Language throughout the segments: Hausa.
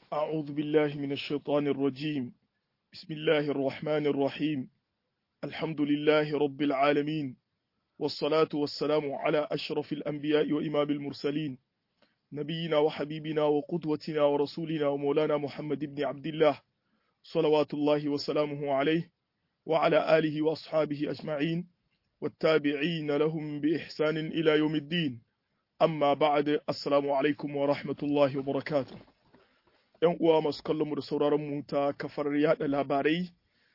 أعوذ بالله من الشيطان الرجيم بسم الله الرحمن الرحيم الحمد لله رب العالمين والصلاة والسلام على أشرف الأنبياء وإمام المرسلين نبينا وحبيبنا وقدوتنا ورسولنا ومولانا محمد بن عبد الله صلوات الله وسلامه عليه وعلى آله وأصحابه أجمعين والتابعين لهم بإحسان إلى يوم الدين amma ba'ad assalamu alaikum wa rahmatullahi wa barakatuh yan uwa masu kallon mu da sauraron mu ta kafar yada labarai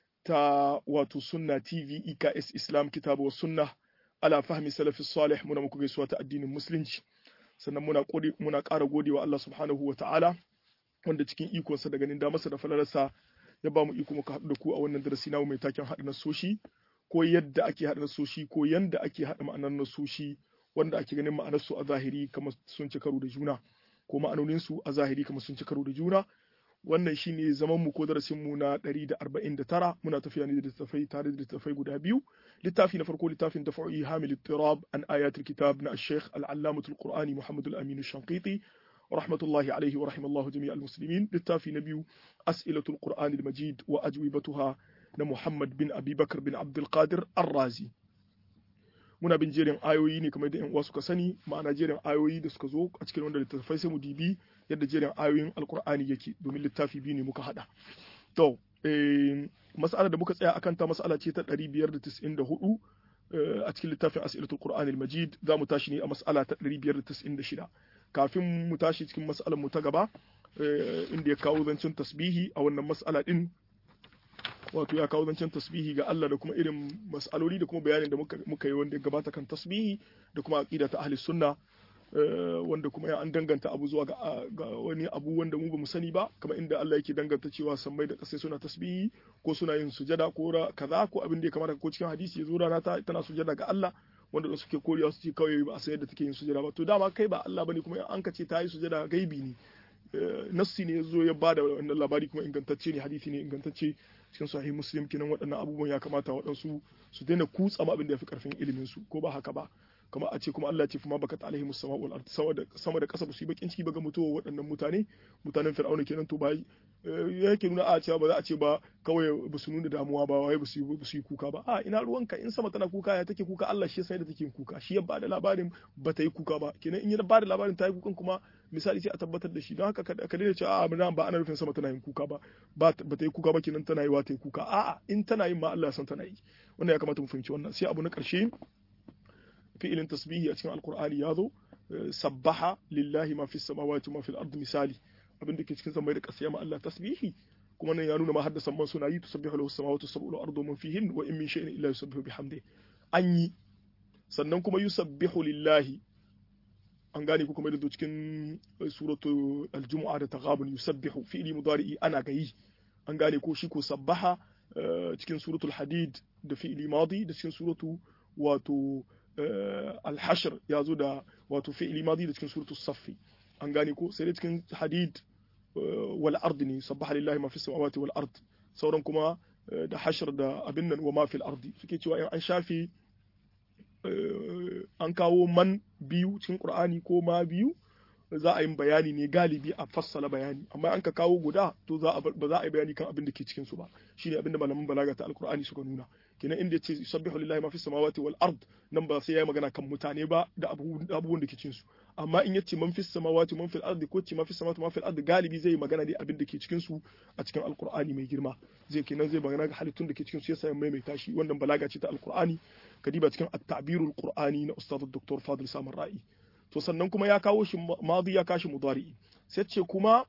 ta wato sunna tv eks islam kitabu wa sunna ala fahmi salafi salih muna muku gaisuwa ta addinin musulunci sannan muna muna ƙara godewa Allah subhanahu wa ta'ala wanda cikin ikonsa da ganin damarsa da falalarsa ya ba mu iko muka haɗu da ku a wannan darasi namu mai taken haɗa nasoshi ko yadda ake haɗa nasoshi ko yanda ake haɗa ma'anar nasoshi wanda ake ganin ma'anarsu a zahiri kamar sun ci karo da juna ko ma'anoninsu a zahiri kamar sun ci karo da juna wannan shine zaman mu ko darasin mu na 149 muna tafiya ne da littafai tare da littafai guda biyu littafi na farko littafin dafa'u hamil ittirab an ayatul kitab na al-sheikh al-allamah al-qur'ani muhammad al-amin al-shanqiti rahmatullahi alaihi wa rahimallahu jami'al muslimin littafi na biyu as'ilatul qur'ani al-majid wa ajwibatuha na muhammad bin abi bakr bin abdul qadir ar-razi muna bin jerin ayoyi ne kamar da yan uwa suka sani ma'ana jerin ayoyi da suka zo a cikin wanda littattafai sai mu dibi yadda jerin ayoyin alkur'ani yake domin littafi biyu ne muka hada to eh mas'ala da muka tsaya akan ta mas'ala ce ta 594 a cikin littafin as'ilatul qur'an al-majid za mu tashi ne a mas'ala ta 596 kafin mu tashi cikin mas'alar mu ta gaba inda ya kawo zancen tasbihi a wannan mas'ala din wato ya kawo zancen tasbihi ga Allah da kuma irin mas'aloli da kuma bayanin da muka yi wanda ya gabata kan tasbihi da kuma aqida ta ahli sunna wanda kuma ya an danganta abu zuwa ga wani abu wanda mu bamu sani ba kamar inda Allah yake danganta cewa sammai da kasai suna tasbihi ko suna yin sujada ko kaza ko abin da ya kamata ko cikin hadisi ya zo rana ta tana sujada ga Allah wanda da suke koriya su ce kawai ba a san yadda take yin sujada ba to dama kai ba Allah bane kuma an ka ce ta yi sujada gaibi ne nassi ne ya zo ya bada wannan labari kuma ingantacce ne hadisi ne ingantacce cikin sahih muslim kinan waɗannan abubuwan ya kamata waɗansu su daina kutsa ma abin da ya fi ƙarfin ilimin su ko ba haka ba kamar a ce kuma Allah ce kuma baka alaihi musama wal ard sama da ƙasa ba su yi bakin ciki ba ga mutuwa waɗannan mutane mutanen fir'auna kenan to ba yake nuna a cewa ba za a ce ba kawai ba su nuna damuwa ba wai ba su yi kuka ba a ina ruwanka in sama tana kuka ya take kuka Allah shi ya san da take kuka shi ya bada labarin ba ta yi kuka ba kenan in ya bada labarin ta yi kukan kuma misali sai a tabbatar da shi don haka ka daina cewa a ba ana nufin sama tana yin kuka ba ba ta yi kuka ba kenan tana yi wa ta yi kuka a'a in tana yin ma Allah ya san tana yi wannan ya kamata mu fahimci wannan sai abu na ƙarshe fi'ilin tasbihi a cikin alkur'ani ya zo sabbaha lillahi ma fi samawati ma fil ardi misali abin da ke cikin zambai da ƙasa ma Allah tasbihi kuma nan ya nuna ma haddasa man suna yi tusabbihu lahu samawati sab'u ardu man fihin wa in min shay'in illa yusabbihu bihamdi an yi sannan kuma yusabbihu lillahi an gane ko kuma da cikin suratu aljumu'a da taghabun yusabbihu fi'li mudari'i ana gayi an gane ko shi ko sabbaha cikin suratul hadid da fi'li madi da cikin suratu wato alhashir ya zo da wato fi'ili madi da cikin suratul saffi an gane ko sai da cikin hadid wal ard ne sabbaha lillahi ma fi samawati wal ard sauran kuma da hashir da abin nan wa ma fil ardi suke cewa in an shafi an kawo man biyu cikin qur'ani ko ma biyu za a yi bayani ne galibi a fassala bayani amma an ka kawo guda to za ba za a yi bayani kan abin da ke cikin su ba shine abin da malaman balaga ta alqur'ani suka nuna kenan inda yace yusabbihu lillahi ma fi samawati wal ard nan ba sai yayi magana kan mutane ba da abubuwan da ke cikin su amma in yace man fi samawati man fil ardi ko ce ma fi samawati ma fil ardi galibi zai magana ne abin da ke cikin su a cikin alqur'ani mai girma zai kenan zai magana ga halittun da ke cikin su yasa ya maimaita shi wannan balaga ce ta alqur'ani kadiba cikin at-ta'birul qur'ani na ustad dr fadil samar ra'i to sannan kuma ya kawo shi madi ya kashi mudari sai ce kuma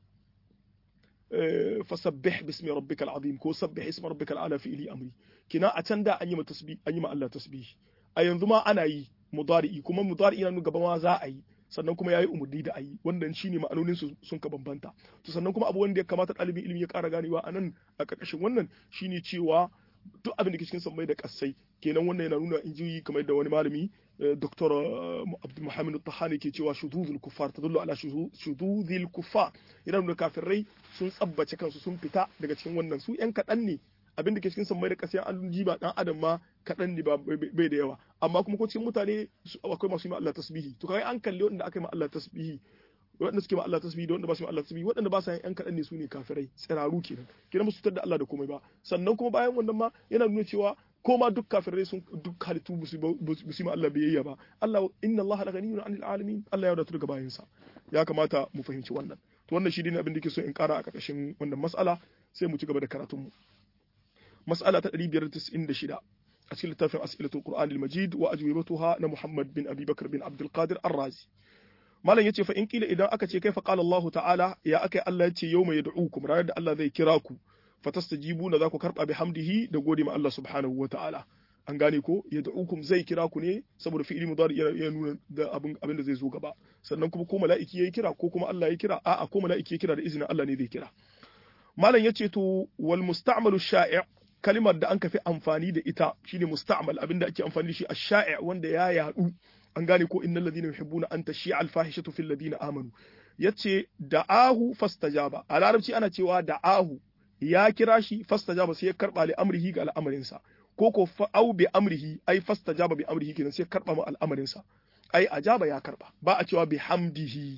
fasabbih bismi rabbikal azim ko sabbih ismi rabbikal ala fi ili amri kina a can da an yi ma tasbih an yi ma Allah tasbih a yanzu ma ana yi mudari kuma mudari yana gaba ma za a yi sannan kuma yayi umurni da ayi wannan shine ma'anonin su sun ka bambanta to sannan kuma abu wanda ya kamata ɗalibin ilimi ya ƙara ganewa a nan a ƙarƙashin wannan shine cewa duk abin da ke cikin sammai da ƙasai kenan wannan yana nuna injiyi kamar da wani malami Dr. Abdul Muhammad Tahani ke cewa shududul kuffar tadullu ala shududil kuffar yana nuna kafirai sun tsabbace kansu sun fita daga cikin wannan su yan kaɗan ne abin da ke cikin sammai da ƙasa an jiba dan adam ma kaɗan ne ba bai da yawa amma kuma ko cikin mutane akwai masu yi Allah tasbihi to kai an kalli wanda aka yi ma Allah tasbihi waɗanda suke ma Allah tasbihi da waɗanda ba su ma Allah tasbihi waɗanda ba sa yin ƴan kaɗan ne su ne kafirai tsiraru kenan kenan musu da Allah da komai ba sannan kuma bayan wannan ma yana nuna cewa ko ma duk kafirai sun duk halittu ba su ma Allah biyayya ba Allah inna Allah la ghaniyyun 'anil alamin Allah ya wadatu daga bayansa ya kamata mu fahimci wannan to wannan shi ne abin da ke so in ƙara a ƙarƙashin wannan mas'ala sai mu ci gaba da karatunmu mas'ala ta 596 a cikin littafin as'ilatul qur'an al-majid wa ajwibatuha na muhammad bin abi bakr bin abdul qadir ar-razi malam yace fa in kila idan aka ce kaifa qala allah ta'ala ya akai allah yace yawma yad'ukum ranar da allah zai kira ku fatastajibuna za ku karba bihamdihi da gode ma allah subhanahu wa ta'ala an gane ko yad'ukum zai kira ku ne saboda fi'ili mudari ya nuna da abin abin da zai zo gaba sannan kuma ko mala'iki yayi kira ko kuma Allah ya kira a'a ko mala'iki ya kira da izinin Allah ne zai kira malam yace to wal musta'malu sha'i' kalimar da an kafi amfani da ita shine musta'mal abinda ake amfani da shi ash-sha'i' wanda ya yadu an gane ko innal ladina yuhibbuna an tashi'a al-fahishatu fil ladina amanu yace da'ahu fastajaba a larabci ana cewa da'ahu ya kira shi fastajaba sai ya karba li amrihi ga al'amarinsa ko ko au bi amrihi ai fastajaba bi amrihi kenan sai karba mu al'amarin sa ai ajaba ya karba ba a cewa bi hamdihi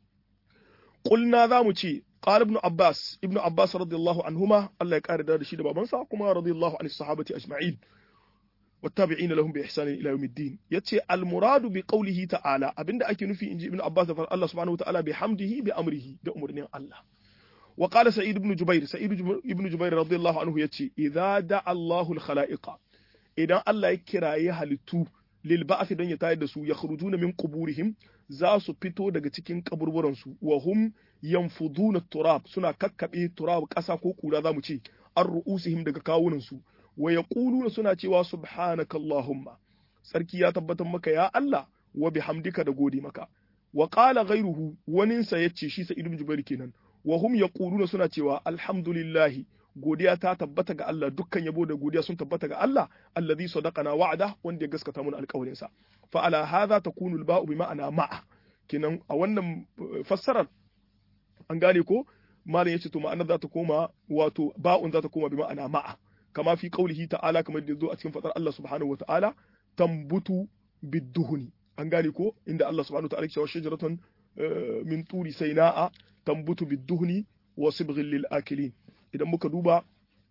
qulna zamu ce qala ibn abbas ibn abbas radiyallahu anhuma Allah ya kare da shi da babansa kuma radiyallahu anhu sahabati ajma'in والتابعين لهم بإحسان إلى يوم الدين يتي المراد بقوله تعالى أبن أكي نفي إنجي ابن عباس الله سبحانه وتعالى بحمده بأمره بأمرنا الله وقال سعيد بن جبير سعيد بن جبير رضي الله عنه يتي إذا دعا الله الخلائق إذا الله يكرا يهلتو للبعث دون يتايد سو يخرجون من قبورهم زاسو بيتو daga cikin kaburburan su wa hum yanfuduna turab suna kakkabe turab kasa ko kura zamu ce an ru'usihim daga kawunan su wa yaquluna suna cewa subhanaka allahumma sarki ya tabbatar maka ya Allah wa bihamdika da gode maka wa qala ghayruhu waninsa yace shi sa ibn jubair kenan wa hum yaquluna suna cewa alhamdulillahi godiya ta tabbata ga Allah dukkan yabo da godiya sun tabbata ga Allah allazi sadaqana wa'ada wanda ya gaskata mun alƙawarin sa fa ala hadha takunu al-ba'u bi ma'ana ma'a kenan a wannan fassarar an gane ko malam yace to ma'anar za ta koma wato ba'un za ta koma bi ma'ana ma'a kama fi qaulihi ta'ala kamar da zo a cikin fadar Allah subhanahu wa ta'ala tambutu bidduhuni an gane ko inda Allah subhanahu wa ta'ala ya ce shajaratun min turi saina'a tambutu bidduhni wa sibghil lil akilin idan muka duba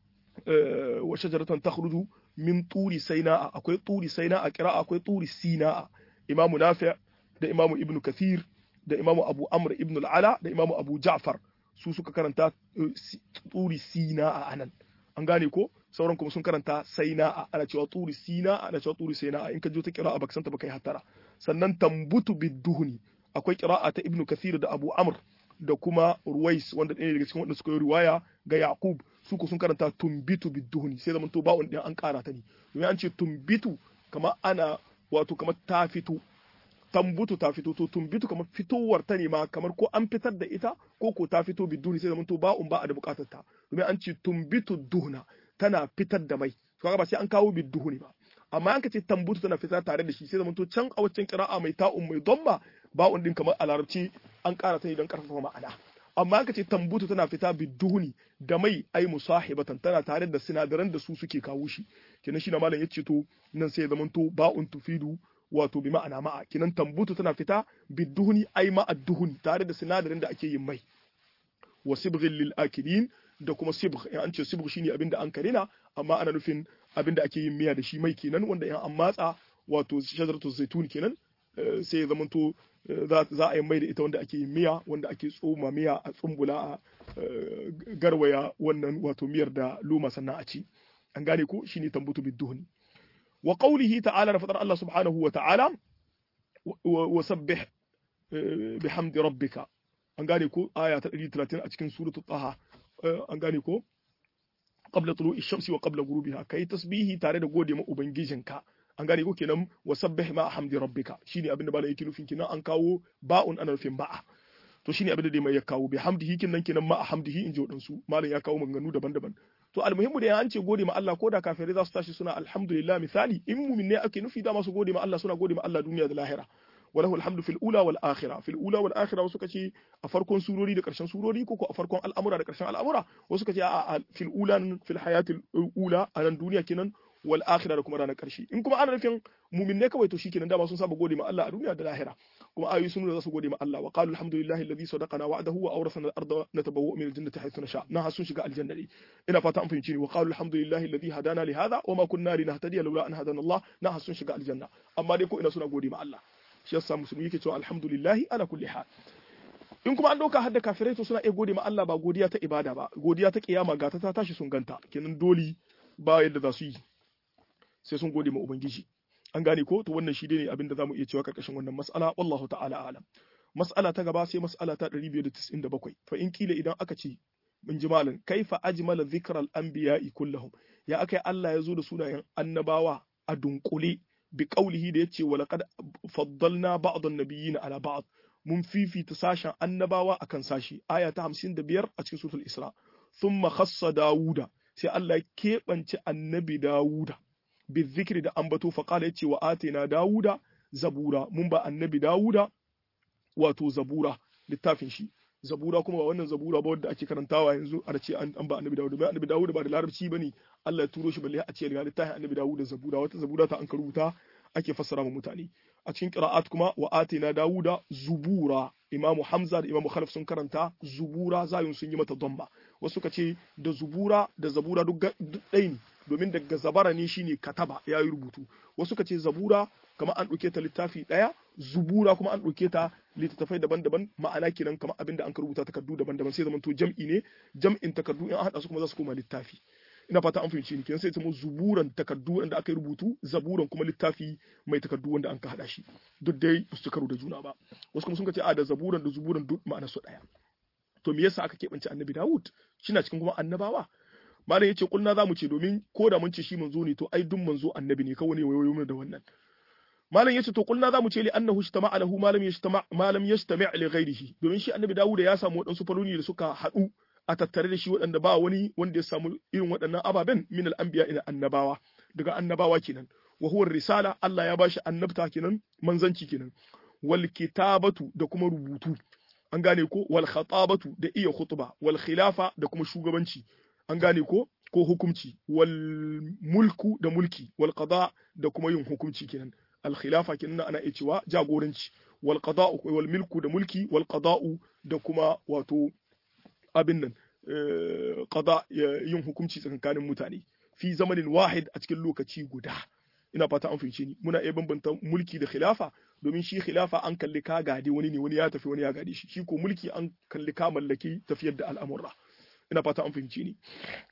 wa shajaratan takhruju min turi saina'a akwai turi saina'a kira akwai turi sina'a imamu nafi' da imamu ibn kathir da imamu abu amr ibn al-ala da imamu abu ja'far su suka karanta turi sina'a anan an gane ko sauran kuma sun karanta saina'a ana cewa turi sina'a ana cewa turi saina'a in ka jo ta kira'a baka santa baka yi hatara sannan tambutu bidduhni akwai kira'a ta ibn kathir da abu amr da kuma Ruwais wanda ɗaya daga cikin wanda suka yi riwaya ga Yaqub su ko sun karanta tumbitu biduhuni sai zaman to ba'un din an ƙara ta ne domin an ce tumbitu kamar ana wato kamar ta fito tambutu ta fito to tumbitu kamar fitowar ta ne ma kamar ko an fitar da ita ko ko ta fito biduhuni sai zaman to ba'un ba a da buƙatar ta domin an ce tumbitu duhna tana fitar da mai kaga ba sai an kawo biduhuni ba amma an ka ce tambutu tana fitar tare da shi sai zaman to can a waccan kira'a mai ta'un mai domma ba'un din kamar a larabci an ƙara ta ne don ƙarfafa ma'ana amma aka ce tambutu tana fita biduhuni da mai ai musahibatan tana tare da sinadaran da su suke kawo shi kenan shi na malam yace to nan sai ya zamanto ba'un tufidu wato bi ma'ana ma'a kenan tambutu tana fita biduhuni ai ma'a duhuni tare da sinadarin da ake yin mai wa sibghil lil akilin da kuma sibgh in an ce sibgh shine abinda an karina amma ana nufin abinda ake yin miya da shi mai kenan wanda in an matsa wato shajaratu zaitun kenan sai ya zamanto za a yi mai da ita wanda ake yin miya wanda ake tsoma miya a tsumbula a garwaya wannan wato miyar da luma sannan a ci an gane ko shine tambutu biduhni wa qawlihi ta'ala da fadar Allah subhanahu wa ta'ala wa sabbih bihamdi rabbika an gane ko aya ta 130 a cikin suratul taha an gane ko qabla tulu'i shamsi wa qabla ghurubiha kai tasbihi tare da gode ma ubangijinka an gane ko kenan wa sabbih ma hamdi rabbika shine abin da malai yake nufin kenan an kawo ba'un ana nufin ba'a to shine abin da dai mai ya kawo bi hamdihi kenan kenan ma hamdihi in ji wadansu malai ya kawo maganganu daban-daban to almuhimmu da an ce gode ma Allah ko da kafirai za su tashi suna alhamdulillah misali in mumin ne ake nufi da masu gode ma Allah suna gode ma Allah duniya da lahira walahu alhamdu fil ula wal akhirah fil ula wal akhirah wasu kace a farkon surori da karshen surori ko a farkon al'amura da karshen al'amura wasu kace a fil ula fil hayatil ula a nan duniya kenan wal akhirah da kuma ranar karshe in kuma ana nufin mumin ne kawai to shikenan dama sun saba gode ma Allah a duniya da lahira kuma ayoyi sun nuna za su gode ma Allah wa qalu alhamdulillahi alladhi sadaqana wa'dahu wa awrasana al-ardha natabawwa'u min al-jannati haythu nasha na sun shiga aljanna ne ina fata an fahimci ni wa qalu alhamdulillahi alladhi hadana li hadha wa ma kunna linahtadiya lawla an hadana Allah na sun shiga aljanna amma dai ko ina suna gode ma Allah shi yasa musulmi yake cewa alhamdulillahi ala kulli hal in kuma an ɗauka hadda kafirai to suna iya gode ma Allah ba godiya ta ibada ba godiya ta kiyama ga ta tashi sun ganta kenan dole ba yadda za su yi sai sun gode ma ubangiji an gane ko to wannan shi ne abin da zamu iya cewa karkashin wannan mas'ala wallahu ta'ala alam mas'ala ta gaba sai mas'ala ta 597 fa in kila idan aka ce min ji malam kaifa ajmala dhikral anbiya'i kullahum ya akai Allah ya zo da sunayen annabawa a dunkule bi qaulihi da yace wa laqad faddalna ba'd an-nabiyyin ala ba'd mun fifita sashen annabawa akan sashi aya ta 55 a cikin suratul isra thumma khassa dawuda sai Allah ya keɓance annabi dawuda bi zikri da ambato fa qala yace wa atina dawuda zabura mun ba annabi dawuda wato zabura littafin shi zabura kuma ba wannan zabura ba wanda ake karantawa yanzu a ce an ba annabi dawuda ba annabi dawuda ba da larabci bane Allah ya turo shi balle a ce ga littafin annabi dawuda zabura wata zabura ta an karuta ake fassara ma mutane a cikin qira'at kuma wa atina dawuda zubura imamu hamza da imamu khalaf sun karanta zubura zayun sun yi mata damba wasu suka ce da zubura da zabura duk ɗaya ne domin daga zabara ne shine kataba ya yi rubutu wasu suka ce zabura kamar an ɗauke ta littafi ɗaya zubura kuma an ɗauke ta littattafai daban-daban ma'ana kenan kamar abin da an ka rubuta takardu daban-daban sai zamanto jam'i ne jam'in takardu in an haɗa su kuma za su koma littafi ina fata an fahimci ni kenan sai zama zuburan takardu wanda aka yi rubutu zaburan kuma littafi mai takardu wanda an ka hada shi duk dai ba su karo da juna ba wasu kuma sun ce a da zaburan da zuburan duk ma'ana su daya to me yasa aka keɓance annabi Dawud na cikin kuma annabawa malam yace kulna zamu ce domin ko da mun ce shi manzo ne to ai duk manzo annabi ne kawai ne wayoyo mu da wannan malam yace to kulna zamu ce li annahu ishtama'a lahu ma lam yashtama' ma lam yastami' li ghayrihi domin shi annabi Dawud ya samu wadansu faloni da suka haɗu a tattare da shi waɗanda ba wani wanda ya samu irin waɗannan ababen min al-anbiya ila annabawa daga annabawa kenan wa huwa risala Allah ya bashi annabta kenan manzanci kenan wal kitabatu da kuma rubutu an gane ko wal khatabatu da iya khutba wal khilafa da kuma shugabanci an gane ko ko hukumci wal mulku da mulki wal qada da kuma yin hukumci kenan al khilafa kenan ana iya cewa jagoranci wal qada'u wal milku da mulki wal qada'u da kuma wato abin nan qada yin hukunci tsakanin mutane fi zamanin wahid a cikin lokaci guda ina fata an fahimce ni muna iya bambanta mulki da khilafa domin shi khilafa an kalli ka gade wani ne wani ya tafi wani ya gade shi shi ko mulki an kalli ka mallaki tafiyar da al'amura ina fata an fahimce ni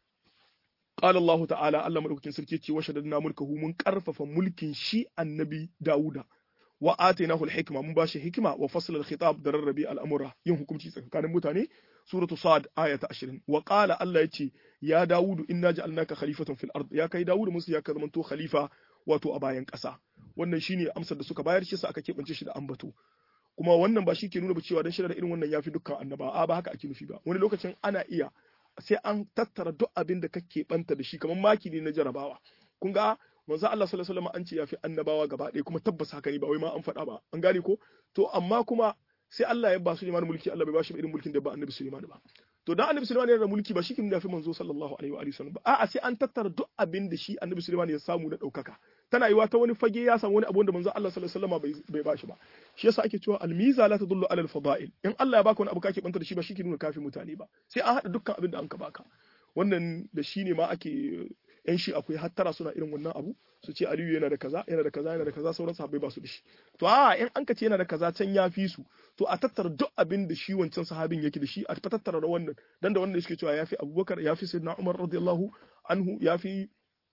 qala Allah ta'ala Allah madaukakin sarki ce wa shaddadna mulkahu mun karfafa mulkin shi annabi Dawuda wa atainahu al-hikma mun bashi hikima wa fasl al-khitab da rarrabe al'amura yin hukunci tsakanin mutane suratu sad aya ta 20 wa qala Allah yace ya Dawudu inna ja'alnaka khalifatan fil ard ya kai Dawudu musu ya ka zamanto khalifa wato a bayan ƙasa wannan shine amsar da suka bayar shi sa aka keɓance shi da ambato kuma wannan ba shi ke nuna ba cewa dan shirya da irin wannan yafi dukkan annaba a ba haka ake nufi ba wani lokacin ana iya sai an tattara duk abin da kake banta da shi kamar maki ne na jarabawa kun ga manzo Allah sallallahu alaihi wasallam an ce yafi annabawa gaba ɗaya kuma tabbas haka ne ba wai ma an faɗa ba an gane ko to amma kuma sai Allah ya ba Suleiman mulki Allah bai ba shi irin mulkin da ba annabi Suleiman ba to dan annabi Suleiman yana da mulki ba shi kin yafi manzo sallallahu alaihi wa sallam ba a'a sai an tattara duk abin da shi annabi Suleiman ya samu na daukaka tana yiwa ta wani fage ya samu wani abu da manzo Allah sallallahu alaihi wasallam bai ba shi ba shi yasa ake cewa almiza la tadullu ala alfadail in Allah ya baka wani abu kake banta da shi ba shi ke nuna kafin mutane ba sai an hada dukkan abin da an ka baka wannan da shi ne ma ake yan shi akwai hattara suna irin wannan abu su ce Aliyu yana da kaza yana da kaza yana da kaza sauran sahabbai ba su da shi to a in an ka ce yana da kaza can ya fi su to a tattara duk abin da shi wancan sahabin yake da shi a tattara da wannan dan da wannan suke cewa yafi Abubakar yafi Sayyidina Umar radiyallahu anhu yafi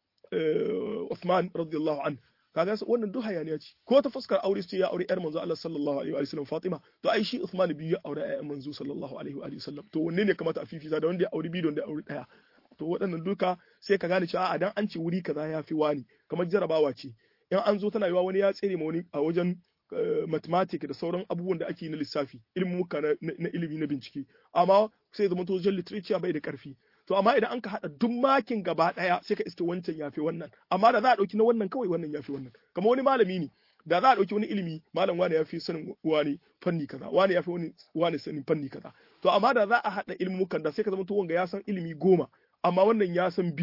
Uthman radiyallahu anhu kaga wannan duk hayaniya ce ko ta fuskar aure ce ya aure yar manzo Allah sallallahu alaihi wa sallam Fatima to ai shi Uthman biyu ya aure ƴaƴan manzo sallallahu alaihi wa sallam to wanne ne kamata a fifita da wanda ya aure biyu da wanda ya aure daya to waɗannan duka sai ka gane cewa a dan an ce wuri kaza ya fi wani kamar jarabawa ce in an zo tana yiwa wani ya tsere ma wani a wajen mathematics da sauran abubuwan da ake na lissafi ilimin muka na ilimi na bincike amma sai zama to wajen literature bai da karfi to amma idan an ka haɗa duk makin gaba ɗaya sai ka iske wancan yafi wannan amma da za a ɗauki na wannan kawai wannan yafi wannan kamar wani malami ne da za a ɗauki wani ilimi malam wani yafi sanin wani fanni kaza wani yafi wani wani sanin fanni kaza to amma da za a haɗa ilimukan da sai ka zama to wanga ya san ilimi goma amma wannan ya san biyu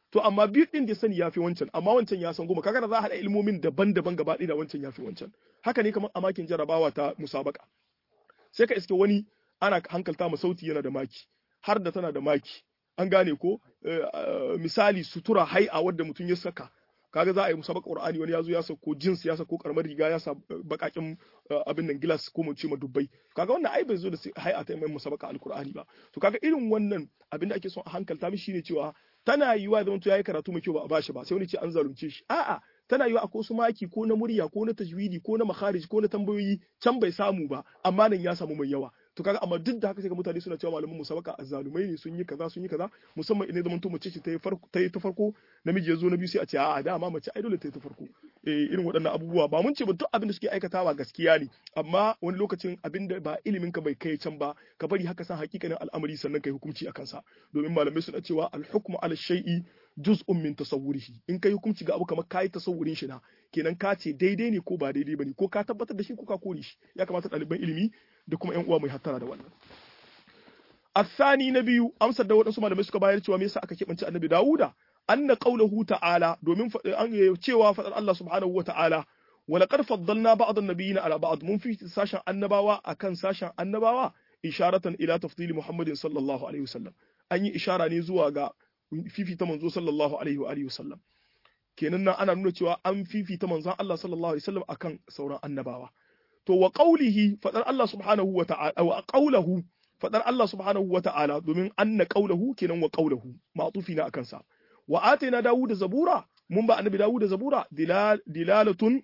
to amma biyu din da sani yafi wancan amma wancan ya san goma kaga da za a haɗa ilmomin daban-daban gaba ɗaya da wancan yafi wancan haka ne kamar a makin jarabawa ta musabaka sai ka iske wani ana hankalta ma sauti yana da maki har da tana da maki an gane ko misali sutura hai'a wadda mutum ya saka kaga za a yi musabaka qur'ani wani ya zo ya sako jins ya sako karamar riga ya sa bakakin abin nan gilas ko mu ce ma dubbai kaga wannan ai bai zo da hai'a ta mai musabaka alqur'ani ba to kaga irin wannan abin da ake son a hankalta mishi shine cewa tana yiwa zaman to yayi karatu mai kyau ba a bashi ba sai wani ce an zalunce shi a'a tana yiwa akwai su maki ko na murya ko na tajwidi ko na makharij ko na tambayoyi can bai samu ba amma nan ya samu mai yawa to kaga amma duk da haka sai ga mutane suna cewa malaman musabaka azzalumai ne sun yi kaza sun yi kaza musamman idan zaman to mace ce ta yi farko ta yi ta farko namiji ya zo na biyu sai a ce a'a dama mace ai dole ta yi ta farko eh irin waɗannan abubuwa ba mun ce ba duk abin da suke aikatawa gaskiya ne amma wani lokacin abin da ba ilimin ka bai kai can ba ka bari haka san hakikanin al'amari sannan kai hukunci akan sa domin malamai suna cewa al-hukmu ala shay'i juz'un min tasawwurihi in kai hukunci ga abu kamar kai tasawurin shi na kenan ka ce daidai ne ko ba daidai bane ko ka tabbatar da shi ko ka kore shi ya kamata ɗaliban ilimi da kuma ƴan uwa mai hattara da wannan الثاني نبي amsar da waɗansu malamai suka bayar cewa me yasa aka keɓance annabi Dawuda anna qawluhu ta'ala domin cewa faɗar Allah subhanahu wa ta'ala ولقد فضلنا بعض النبيين على بعض mun fi sashen annabawa akan sashen annabawa isharatan ila tafdili Muhammadin sallallahu alaihi wasallam an yi ishara ne zuwa ga fifita manzo sallallahu alaihi wa alihi wasallam kenan nan ana nuna cewa an fifita manzon Allah sallallahu alaihi wasallam akan sauran annabawa to wa qawlihi fadar Allah subhanahu wa ta'ala wa qawluhu fadar Allah subhanahu wa ta'ala domin anna qawluhu kenan wa qawluhu ma'tufi na akan sa wa atina dawuda zabura mun ba annabi dawuda zabura dilalatun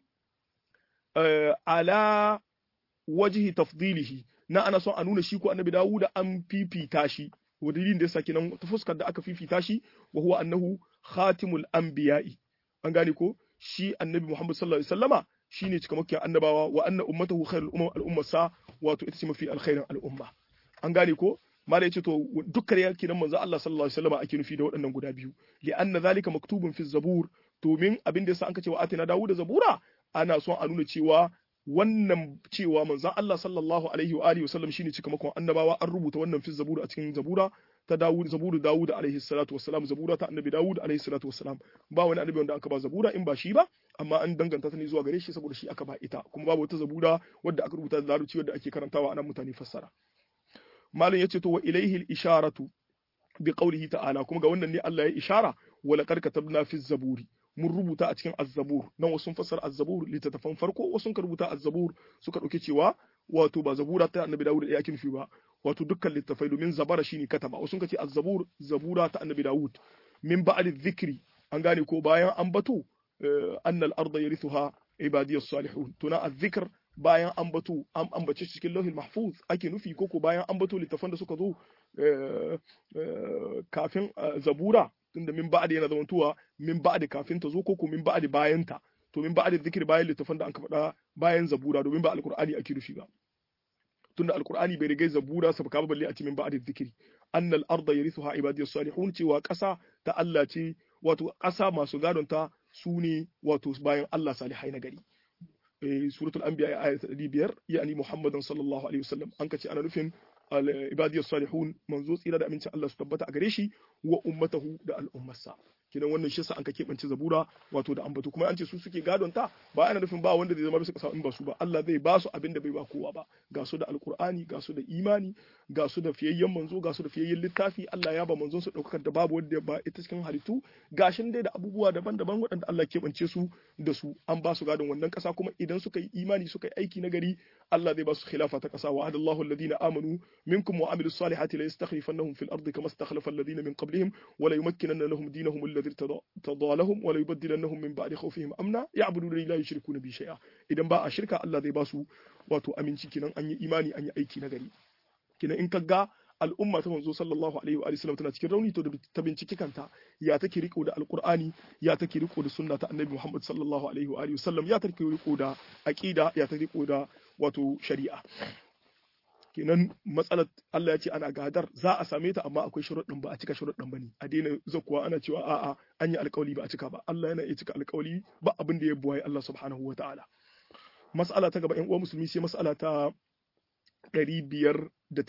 ala wajhi tafdilihi na ana son a nuna shi ko annabi dawuda an fifita shi wadalilin da yasa kenan ta fuskar da aka fifita shi wa huwa annahu khatimul anbiya'i an gane ko shi annabi Muhammad sallallahu alaihi wasallama shine cikamakkiyar annabawa wa anna ummatahu khairul umam al sa wato ita ce mafi alkhairin al'umma an gane ko mala yace to dukkan yake nan manzo Allah sallallahu alaihi wasallama ake nufi da waɗannan guda biyu li anna zalika maktubun fi zabur domin abin da yasa an ce wa atina dawuda zabura ana son a nuna cewa wannan cewa manzon Allah sallallahu alaihi wa alihi wasallam shine cikamakon annabawa an rubuta wannan fi zabura a cikin zabura ta Dawud zaburu Dawud alaihi salatu wassalam zabura ta annabi Dawud alaihi salatu wassalam ba wani annabi wanda aka ba zabura in ba shi ba amma an danganta ta ne zuwa gare shi saboda shi aka ba ita kuma babu wata zabura wadda aka rubuta da larabci wadda ake karantawa anan mutane fassara malam yace to wa ilaihi al-isharatu bi qawlihi ta'ala kuma ga wannan ne Allah ya ishara wa laqad katabna fi zaburi mun rubuta a cikin azzabur nan wasu fassara azzabur littattafan farko wasu ka rubuta azzabur suka dauke cewa wato ba zabura ta annabi dawud da yake nufi ba wato dukkan littattafai domin zabara shine kataba wasu ka ce azzabur zabura ta annabi dawud min ba'd dhikri an gane ko bayan an bato annal arda yarithuha ibadiyas salihun tuna azzikr bayan an bato an ambace shi cikin lauhin mahfuz ake nufi koko bayan an bato littafan da suka zo kafin zabura tunda min ba'da yana zamantowa min ba'da kafin ta zo koko min ba'da bayan ta to min ba'da zikir bayan littafan da an faɗa bayan zabura domin ba alqur'ani ake nufi ba tunda alqur'ani bai rigai zabura sabaka ba balle a ce min ba'da zikiri annal arda yarithuha ibadiyas salihun cewa ƙasa ta Allah ce wato ƙasa masu gadon ta su ne wato bayan Allah salihai na gari suratul anbiya ayat 500 yani muhammadan sallallahu alaihi wasallam an kace ana nufin ibadiyas salihun manzo tsira da amincin Allah su tabbata a gare shi wa ummatahu da al'ummarsa kidan wannan shi yasa an ka keɓance zabura wato da ambato kuma an ce su suke gadon ta ba ana nufin ba wanda zai zama bisa kasa in ba su ba Allah zai ba su abin da bai ba kowa ba ga su da alqur'ani ga su da imani ga su da fiyayyen manzo ga su da fiyayyen littafi Allah ya ba manzon su daukar da babu wanda ba ita cikin halittu gashin dai da abubuwa daban-daban waɗanda Allah keɓance su da su an ba su gadon wannan ƙasa kuma idan suka yi imani suka yi aiki na gari Allah zai ba su khilafa ta ƙasa wa adallahu alladhina amanu minkum wa amilus salihati la yastakhlifannahum fil ardi kama istakhlafa alladhina min qablihim wa la yumakkinanna lahum dinahum alladhi irtada lahum wa la yubaddilannahum min ba'di khawfihim amna ya'buduna la yushrikuna bi shay'a idan ba a shirka Allah zai ba su wato aminci kinan an yi imani an yi aiki na gari kinan in ka ga al'umma ta manzo sallallahu alaihi wa sallam tana cikin rauni to da ta binciki kanta ya take riko da alqur'ani ya take riko da sunna ta annabi Muhammad sallallahu alaihi wa sallam ya take riko da aqida ya take riko da wato shari'a kenan matsalar Allah ya ce ana gadar za a same ta amma akwai sharuɗin ba a cika sharuɗin ba ne a daina zakuwa ana cewa a'a an yi alƙawli ba a cika ba Allah yana iya cika alƙawli ba abin da ya buwaye Allah subhanahu wa ta'ala mas'ala ta gaba ƴan uwa musulmi sai mas'ala ta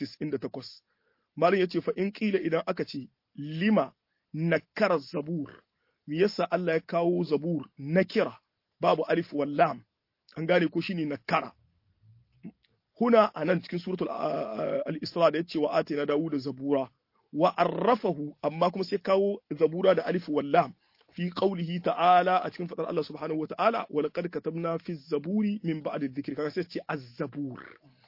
598 malam yace fa in kila idan aka ce lima nakara zabur me yasa Allah ya kawo zabur nakira babu alif wal lam an gane ko shine nakara huna anan cikin suratul al-isra da yace wa atina dawuda zabura wa arrafahu amma kuma sai kawo zabura da alif wal lam fi qawlihi ta'ala a cikin fadar Allah subhanahu wa ta'ala wa laqad katabna fi zaburi min ba'di dhikri kaga sai ce az-zabur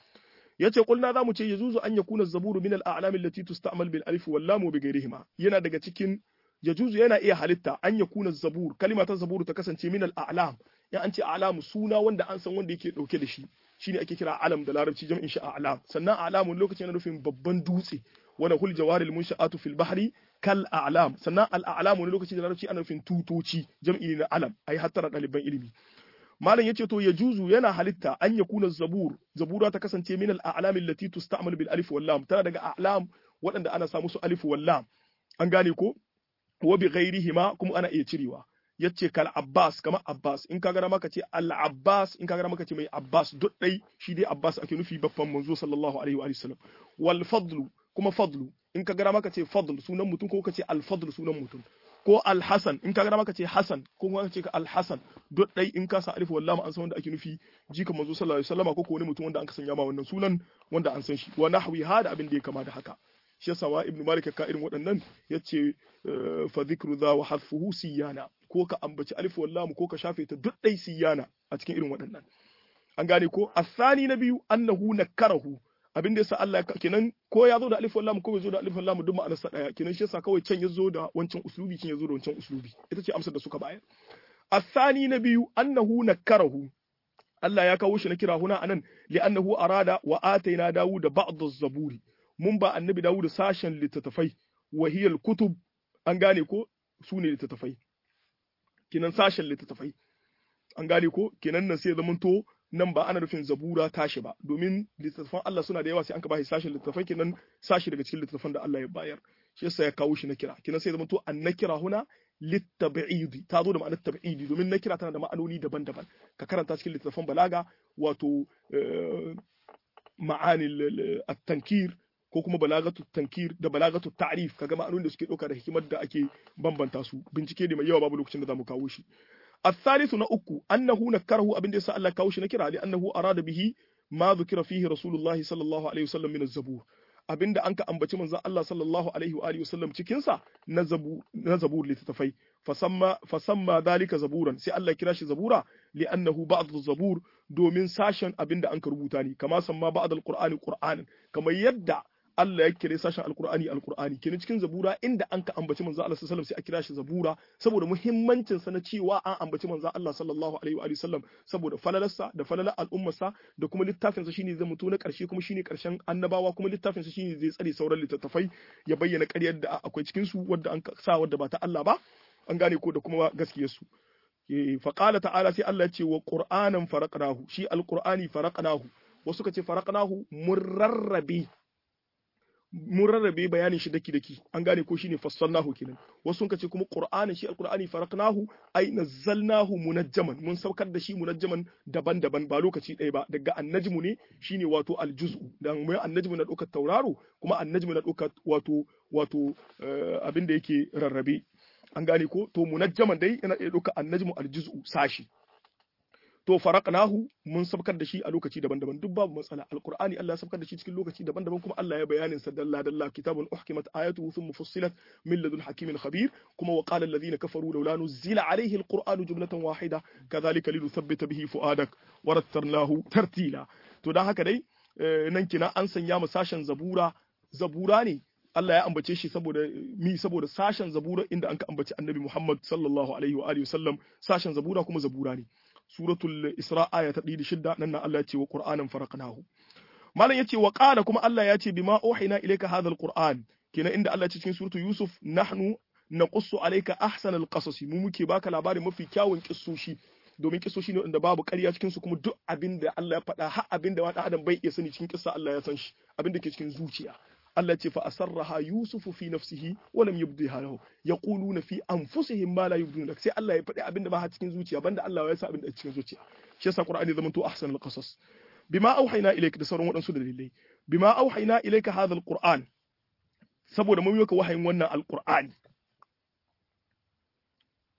yace kulna zamu ce yajuzu an yakuna az-zaburu min al-a'lam allati tusta'mal bil alif wal lam wa bi ghayrihima yana daga cikin yajuzu yana iya halitta an yakuna az-zabur kalima ta zaburu ta kasance min al-a'lam ya an ce a'lam suna wanda an san wanda yake dauke da shi shine ake kira alam da larabci jam'in shi a'lam sannan a'lamun lokacin yana nufin babban dutse wanda hul jawaril munsha'atu fil bahri kal a'lam sannan al a'lam wani lokaci da larabci ana nufin tutoci jam'i ne na alam ai hattara ɗaliban ilimi malam yace to ya juzu yana halitta an yakuna zabur zabura ta kasance min al a'lam allati tusta'mal bil alif wal lam tana daga a'lam waɗanda ana samu su alif wal lam an gane ko wa bi ghairihima kuma ana iya cirewa yace kal Abbas kamar Abbas in ka gara maka ce al Abbas in ka gara maka ce mai Abbas duk dai shi dai Abbas ake nufi babban manzo sallallahu alaihi wa sallam wal fadlu kuma fadlu in ka gara maka ce fadl sunan mutum ko ka ce al fadl sunan mutum ko al hasan in ka gara maka ce hasan ko kuma ka ce al hasan duk dai in ka sa alif wallahi an san wanda ake nufi jika manzo sallallahu alaihi wasallam ko ko wani mutum wanda an sanya ma wannan sunan wanda an san shi wa nahwi hada abin da ya kama da haka shi yasa wa ibnu malik ka irin waɗannan yace fa dhikru dha wa hadfuhu siyana ko ka ambaci alif wallam ko ka shafe ta duk dai siyana a cikin irin waɗannan an gane ko asani na biyu annahu nakarahu abin da yasa Allah kenan ko ya zo da alif wallam ko bai zo da alif wallam duk ma'anar sa daya kenan shi yasa kawai can ya zo da wancan uslubi kin ya zo da wancan uslubi ita ce amsar da suka bayar asani na biyu annahu nakarahu Allah ya kawo shi na kira huna anan li'annahu arada wa ataina dawud ba'd az-zaburi mun ba annabi dawud sashen littattafai wahiyal kutub an gane ko su ne littattafai kinan sashen littattafai an gane ko kinan nan sai zamanto nan ba ana nufin zabura tashi ba domin littattafan Allah suna da yawa sai an ka bashi sashen littattafai kinan sashi daga cikin littattafan da Allah ya bayar shi yasa ya kawo shi na kira kinan sai zamanto an na kira huna littabi'idi ta zo da ma'anar tabi'idi domin na kira tana da ma'anoni daban-daban ka karanta cikin littattafan balaga wato ma'anil at-tankir ko kuma balagatu tankir da balagatu ta'rif kaga ma'anonin da suke dauka da hikimar da ake bambanta su bincike da mai yawa babu lokacin da zamu kawo shi الثالث نأكو أنه نكره أبن ديسا الله كاوش نكره لأنه أراد به ما ذكر فيه رسول الله صلى الله عليه وسلم من الزبور abin da an ka ambaci manzon Allah sallallahu alaihi wa alihi wasallam cikin sa na zabu na zabur littafai fasamma fasamma dalika zaburan sai Allah kira shi zabura li'annahu ba'd zabur domin sashen abin da an ka rubuta ne kama samma ba'd alqur'ani qur'anan kamar yadda Allah ya kire sashen alkur'ani alkur'ani kenan cikin zabura inda an ka ambaci manzo Allah sallallahu alaihi wasallam sai a kira shi zabura saboda muhimmancin sa na cewa an ambaci manzo Allah sallallahu alaihi wa sallam saboda falalarsa da falalar al'ummarsa da kuma littafin sa shine zai mutu na karshe kuma shine karshen annabawa kuma littafin sa shine zai tsare sauran littattafai ya bayyana ƙaryar da akwai cikin su wadda an sa wadda ba ta Allah ba an gane ko da kuma gaskiyar su فقال ta'ala sai Allah ya ce wa qur'anan faraqnahu shi alqur'ani faraqnahu wasu ka ce faraqnahu murarrabi mun rarrabe bayanin shi daki daki an gane ko shine fassalnahu kenan wasu sun ce kuma qur'anin shi alqur'ani faraqnahu ay nazzalnahu munajjaman mun saukar da shi munajjaman daban-daban ba lokaci ɗaya ba daga annajmu ne shine wato aljuz'u dan mai annajmu na ɗaukar tauraro kuma annajmu na ɗaukar wato wato abin da yake rarrabe an gane ko to munajjaman dai yana iya ɗaukar annajmu aljuz'u sashi to faraqnahu mun sabkar da shi a lokaci daban-daban duk babu matsala alqur'ani Allah ya sabkar da shi cikin lokaci daban-daban kuma Allah ya bayanin sa dalla dalla kitabun uhkimat ayatuhu thumma fussilat min ladun hakimin khabir kuma wa qala alladhina kafaru laula nuzila alayhi alqur'anu jumlatan wahida kadhalika linuthabbita bihi fuadak wa rattarnahu tartila to dan haka dai nan kina an sanya mu sashen zabura zabura ne Allah ya ambace shi saboda mi saboda sashen zabura inda an ka ambaci annabi Muhammad sallallahu alaihi wa alihi wasallam sashen zabura kuma zabura ne suratul isra aya ta 106 nan nan Allah ya ce wa qur'anan faraqnahu malam yace wa qala kuma Allah ya ce bima uhina ilayka hadha alquran kenan inda Allah ya ce cikin suratul yusuf nahnu naqussu alayka ahsanal qasasi mu muke baka labarin mafi kyawun kissoshi domin kissoshi ne wanda babu ƙarya cikin su kuma duk abin da Allah ya faɗa har abin da wani adam bai iya sani cikin kissa Allah ya san shi abin da ke cikin zuciya Allah ce fa asarraha yusufu fi nafsihi wa lam yubdiha lahu yaquluna fi anfusihim ma la yubduna sai Allah ya faɗi abin da ba cikin zuciya banda Allah ya sa abin da cikin zuciya shi yasa Qur'ani zaman to ahsanul qasas bima auhayna ilayka da sauran waɗansu dalilai bima auhayna ilayka hadha alquran saboda mun yoka wahayin wannan alqur'ani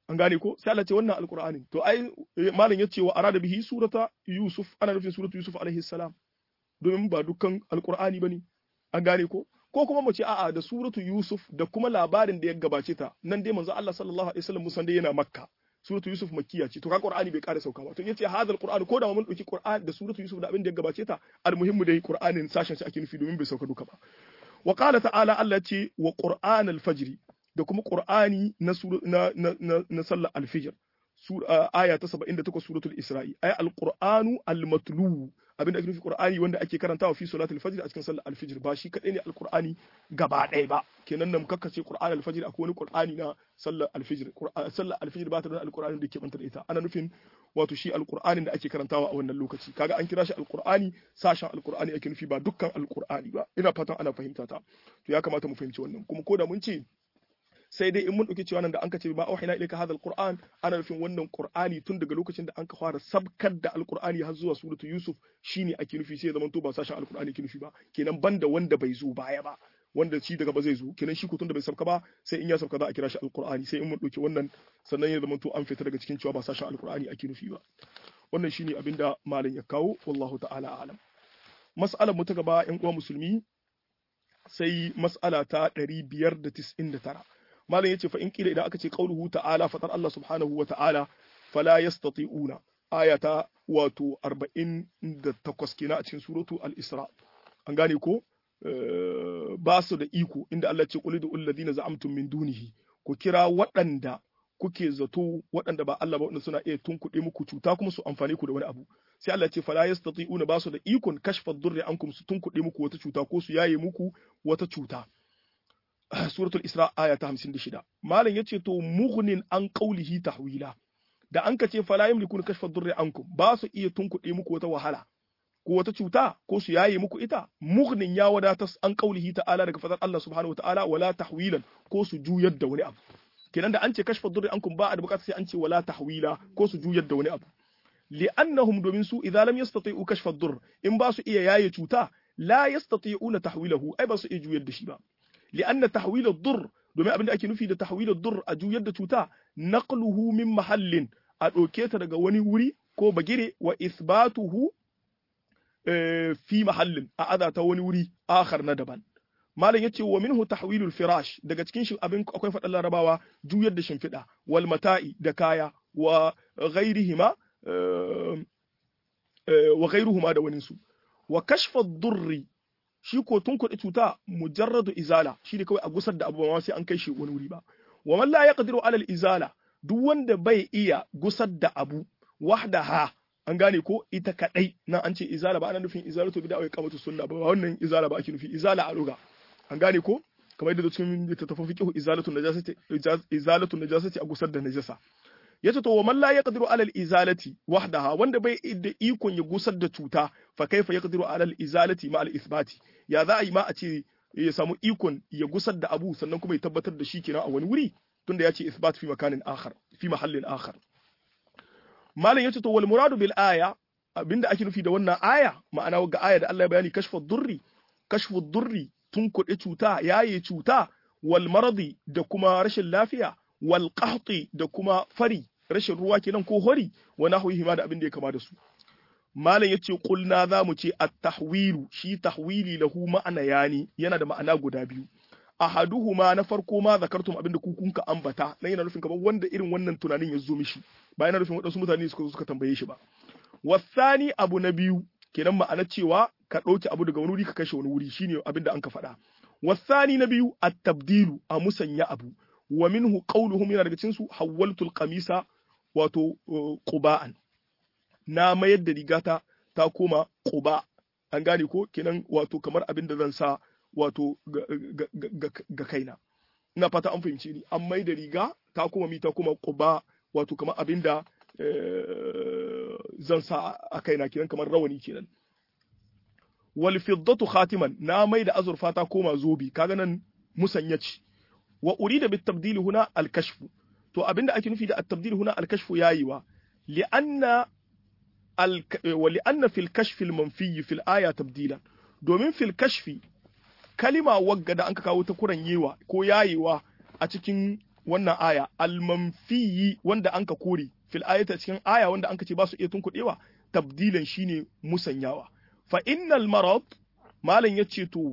an gane ko sai Allah ce wannan alqur'ani to ai malam yace wa arada bihi surata yusuf ana nufin suratu yusuf alaihi salam domin ba dukkan alqur'ani bane an gane ko ko kuma mu ce a'a da suratu yusuf da kuma labarin da ya gabace ta nan dai manzo Allah sallallahu alaihi wasallam musan dai yana makka suratu yusuf makkiya ce to ka qur'ani bai kare sauka ba to yace hadal qur'an ko da mun dauki qur'an da suratu yusuf da abin da ya gabace ta almuhimmu dai qur'anin sashen shi ake nufi domin bai sauka duka ba wa qala ta'ala Allah ce wa qur'an al-fajr da kuma qur'ani na na na na sallar al-fajr aya ta 78 suratul isra'i ay al-qur'anu al-matlu abin da ake nufi qur'ani wanda ake karantawa fi salatul fajr a cikin sallar al-fajr ba shi kadai ne al-qur'ani gaba ɗaya ba kenan nan kakkace qur'an al-fajr akwai wani qur'ani na sallar al-fajr sallar al-fajr ba ta da al-qur'ani da ke banta da ita ana nufin wato shi al-qur'anin da ake karantawa a wannan lokaci kaga an kira shi al-qur'ani sashen al-qur'ani ake nufi ba dukkan al-qur'ani ba ina fatan ana fahimta ta to ya kamata mu fahimci wannan kuma ko da mun ce sai dai in mun ɗauki cewa nan da an ka ce ba auhina ilayka hadha alquran ana nufin wannan qur'ani tun daga lokacin da an ka fara sabkar da alqur'ani har zuwa suratu yusuf shine ake nufi sai zaman to ba sashen alqur'ani ke nufi ba kenan banda wanda bai zo baya ba wanda shi daga ba zai zo kenan shi tun da bai sabka ba sai in ya sabka za a kira shi alqur'ani sai in mun ɗauki wannan sannan ya zaman to an fita daga cikin cewa ba sashen alqur'ani ake nufi ba wannan shine abinda malam ya kawo wallahu ta'ala alam mas'alar mu ta gaba yan uwa musulmi sai mas'ala ta 599 malam yace fa in kila idan aka ce qauluhu ta'ala fatar Allah subhanahu wa ta'ala fala yastati'una ayata wato 48 kenan a cikin suratu al-isra an gane ko ba su da iko inda Allah ce qul idul ladina za'amtum min dunihi ku kira waɗanda kuke zato waɗanda ba Allah ba wanda suna iya tunkuɗe muku cuta kuma su amfane ku da wani abu sai Allah ce fala yastati'una ba su da ikon kashfa durri ankum su tunkuɗe muku wata cuta ko su yaye muku wata cuta suratul isra aya ta 56 malam yace to mughnin an qawlihi tahwila da an kace fala yamlikuna kashfa durri ankum ba su iya tunkuɗe muku wata wahala ko wata cuta ko su yaye muku ita mughnin ya wadata an qawlihi ta'ala daga fadar Allah subhanahu wataala wala tahwilan ko su juyar da wani abu kenan da an ce kashfa durri ankum ba a da bukatar sai an ce wala tahwila ko su juyar da wani abu li'annahum domin su idza lam yastati'u kashfa durr in ba su iya yaye cuta la yastati'una tahwilahu ai ba su iya juyar da shi ba لأن تحويل الضر domin abin da ake nufi da tahwilud dur a juyar da cuta naqluhu min mahallin a ɗauke ta daga wani wuri ko bagire wa isbatuhu fi mahallin a aza ta wani wuri akhar na daban malam yace wa minhu tahwilul firash daga cikin shi abin akwai faɗan larabawa juyar da shimfiɗa wal mata'i da kaya wa ghairihima wa ghairuhuma da waninsu wa kashfa durri shi ko tun kuɗi cuta mujarradu izala shi ne kawai a gusar da abu ba sai an kai shi wani wuri ba wa man la yaqdiru alal izala duk wanda bai iya gusar da abu wahdaha an gane ko ita kadai nan an ce izala ba ana nufin izalatu bid'a wa iqamatu sunna ba wannan izala ba ake nufi izala a luga an gane ko kamar yadda cikin littattafan fiqh izalatu najasati izalatu najasati a gusar da najasa yace to wa man la yaqdiru ala al-izalati wahdaha wanda bai da ikon ya gusar da cuta fa kaifa yaqdiru ala al-izalati ma al-ithbati ya za a yi ma a ce ya samu ikon ya gusar da abu sannan kuma ya tabbatar da shi kenan a wani wuri tunda ya ce ithbat fi makanin akhar fi mahallin akhar malam yace to wal muradu bil aya abinda ake nufi da wannan aya ma'ana ga aya da Allah ya bayani kashfu durri kashfu durri tun kuɗe cuta yaye cuta wal maradi da kuma rashin lafiya wal qahti da kuma fari rashin ruwa kenan ko hori wa nahwihi ma da abin da ya kama da su malam yace qulna za mu ce at-tahwilu shi tahwili lahu ma'ana yani yana da ma'ana guda biyu ahaduhuma na farko ma zakartum abin da ku kunka ambata nan yana nufin kamar wanda irin wannan tunanin ya zo mishi ba yana nufin wadansu mutane suka zo suka tambaye shi ba wasani abu na biyu kenan ma'ana cewa ka ɗauki abu daga wani wuri ka kashe wani wuri shine abin da an ka faɗa wasani na biyu at-tabdilu a musanya abu wa minhu qawluhum yana daga cikin su hawwaltul qamisa wato quba'an na mayar da rigata ta koma quba an gane ko kenan wato kamar abin da zan sa wato ga kaina ina fata an fahimce ni an mai da riga ta koma mi ta koma quba wato kamar abin da zan sa a kaina kenan kamar rawani kenan wal fiddatu khatiman na mai da azurfa ta koma zobi kaga nan musanya ce wa urida bit tabdil huna al kashf to abinda ake nufi da at tabdil huna al kashf yayiwa li anna al wa li anna fil kashf al manfi fil aya tabdila domin fil kashfi kalima wagga da anka kawo ta kuran yewa ko yayewa a cikin wannan aya almanfiyi wanda anka kore fil ayata cikin aya wanda anka ce ba su iya tunkuɗewa tabdilan shine musanyawa fa innal marad malam yace to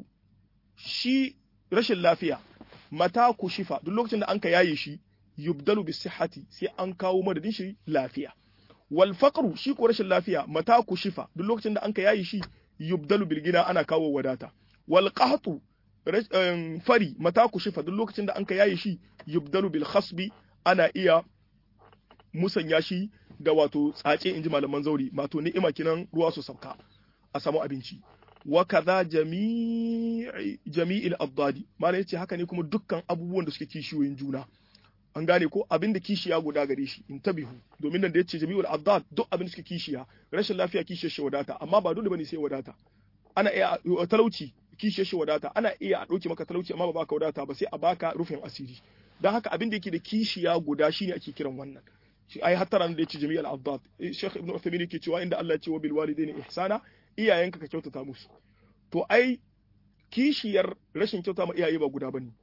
shi rashin lafiya mata ku shifa duk lokacin da anka yaye shi yubdalu bis sihhati sai an kawo madadin shi lafiya wal faqru shi ko rashin lafiya mata ku shifa duk lokacin da anka yaye shi yubdalu bil gina ana kawo wadata wal qahtu fari mata ku shifa duk lokacin da anka yaye shi yubdalu bil khasbi ana iya musanya shi da wato tsace inji malaman zauri mato ni'ima kinan ruwa su sauka a samu abinci wa kaza jami'i jami'il addadi malai yace haka ne kuma dukkan abubuwan da suke kishiyoyin juna an gane ko abin da kishiya guda gare shi in tabihu domin nan da yace jami'ul addad duk abin da suke kishiya rashin lafiya kishiyar shi wadata amma ba dole bane sai wadata ana iya talauci kishiyar shi wadata ana iya a dauke maka talauci amma ba baka wadata ba sai a baka rufin asiri dan haka abin da yake da kishiya guda shine ake kiran wannan shi ai hatta ran da yace jami'ul addad Sheikh Ibn Uthaymeen yake cewa inda Allah ya ce wa bil walidaini ihsana iyayenka ka kyautata musu to ai kishiyar rashin kyauta ma iyaye ba guda bane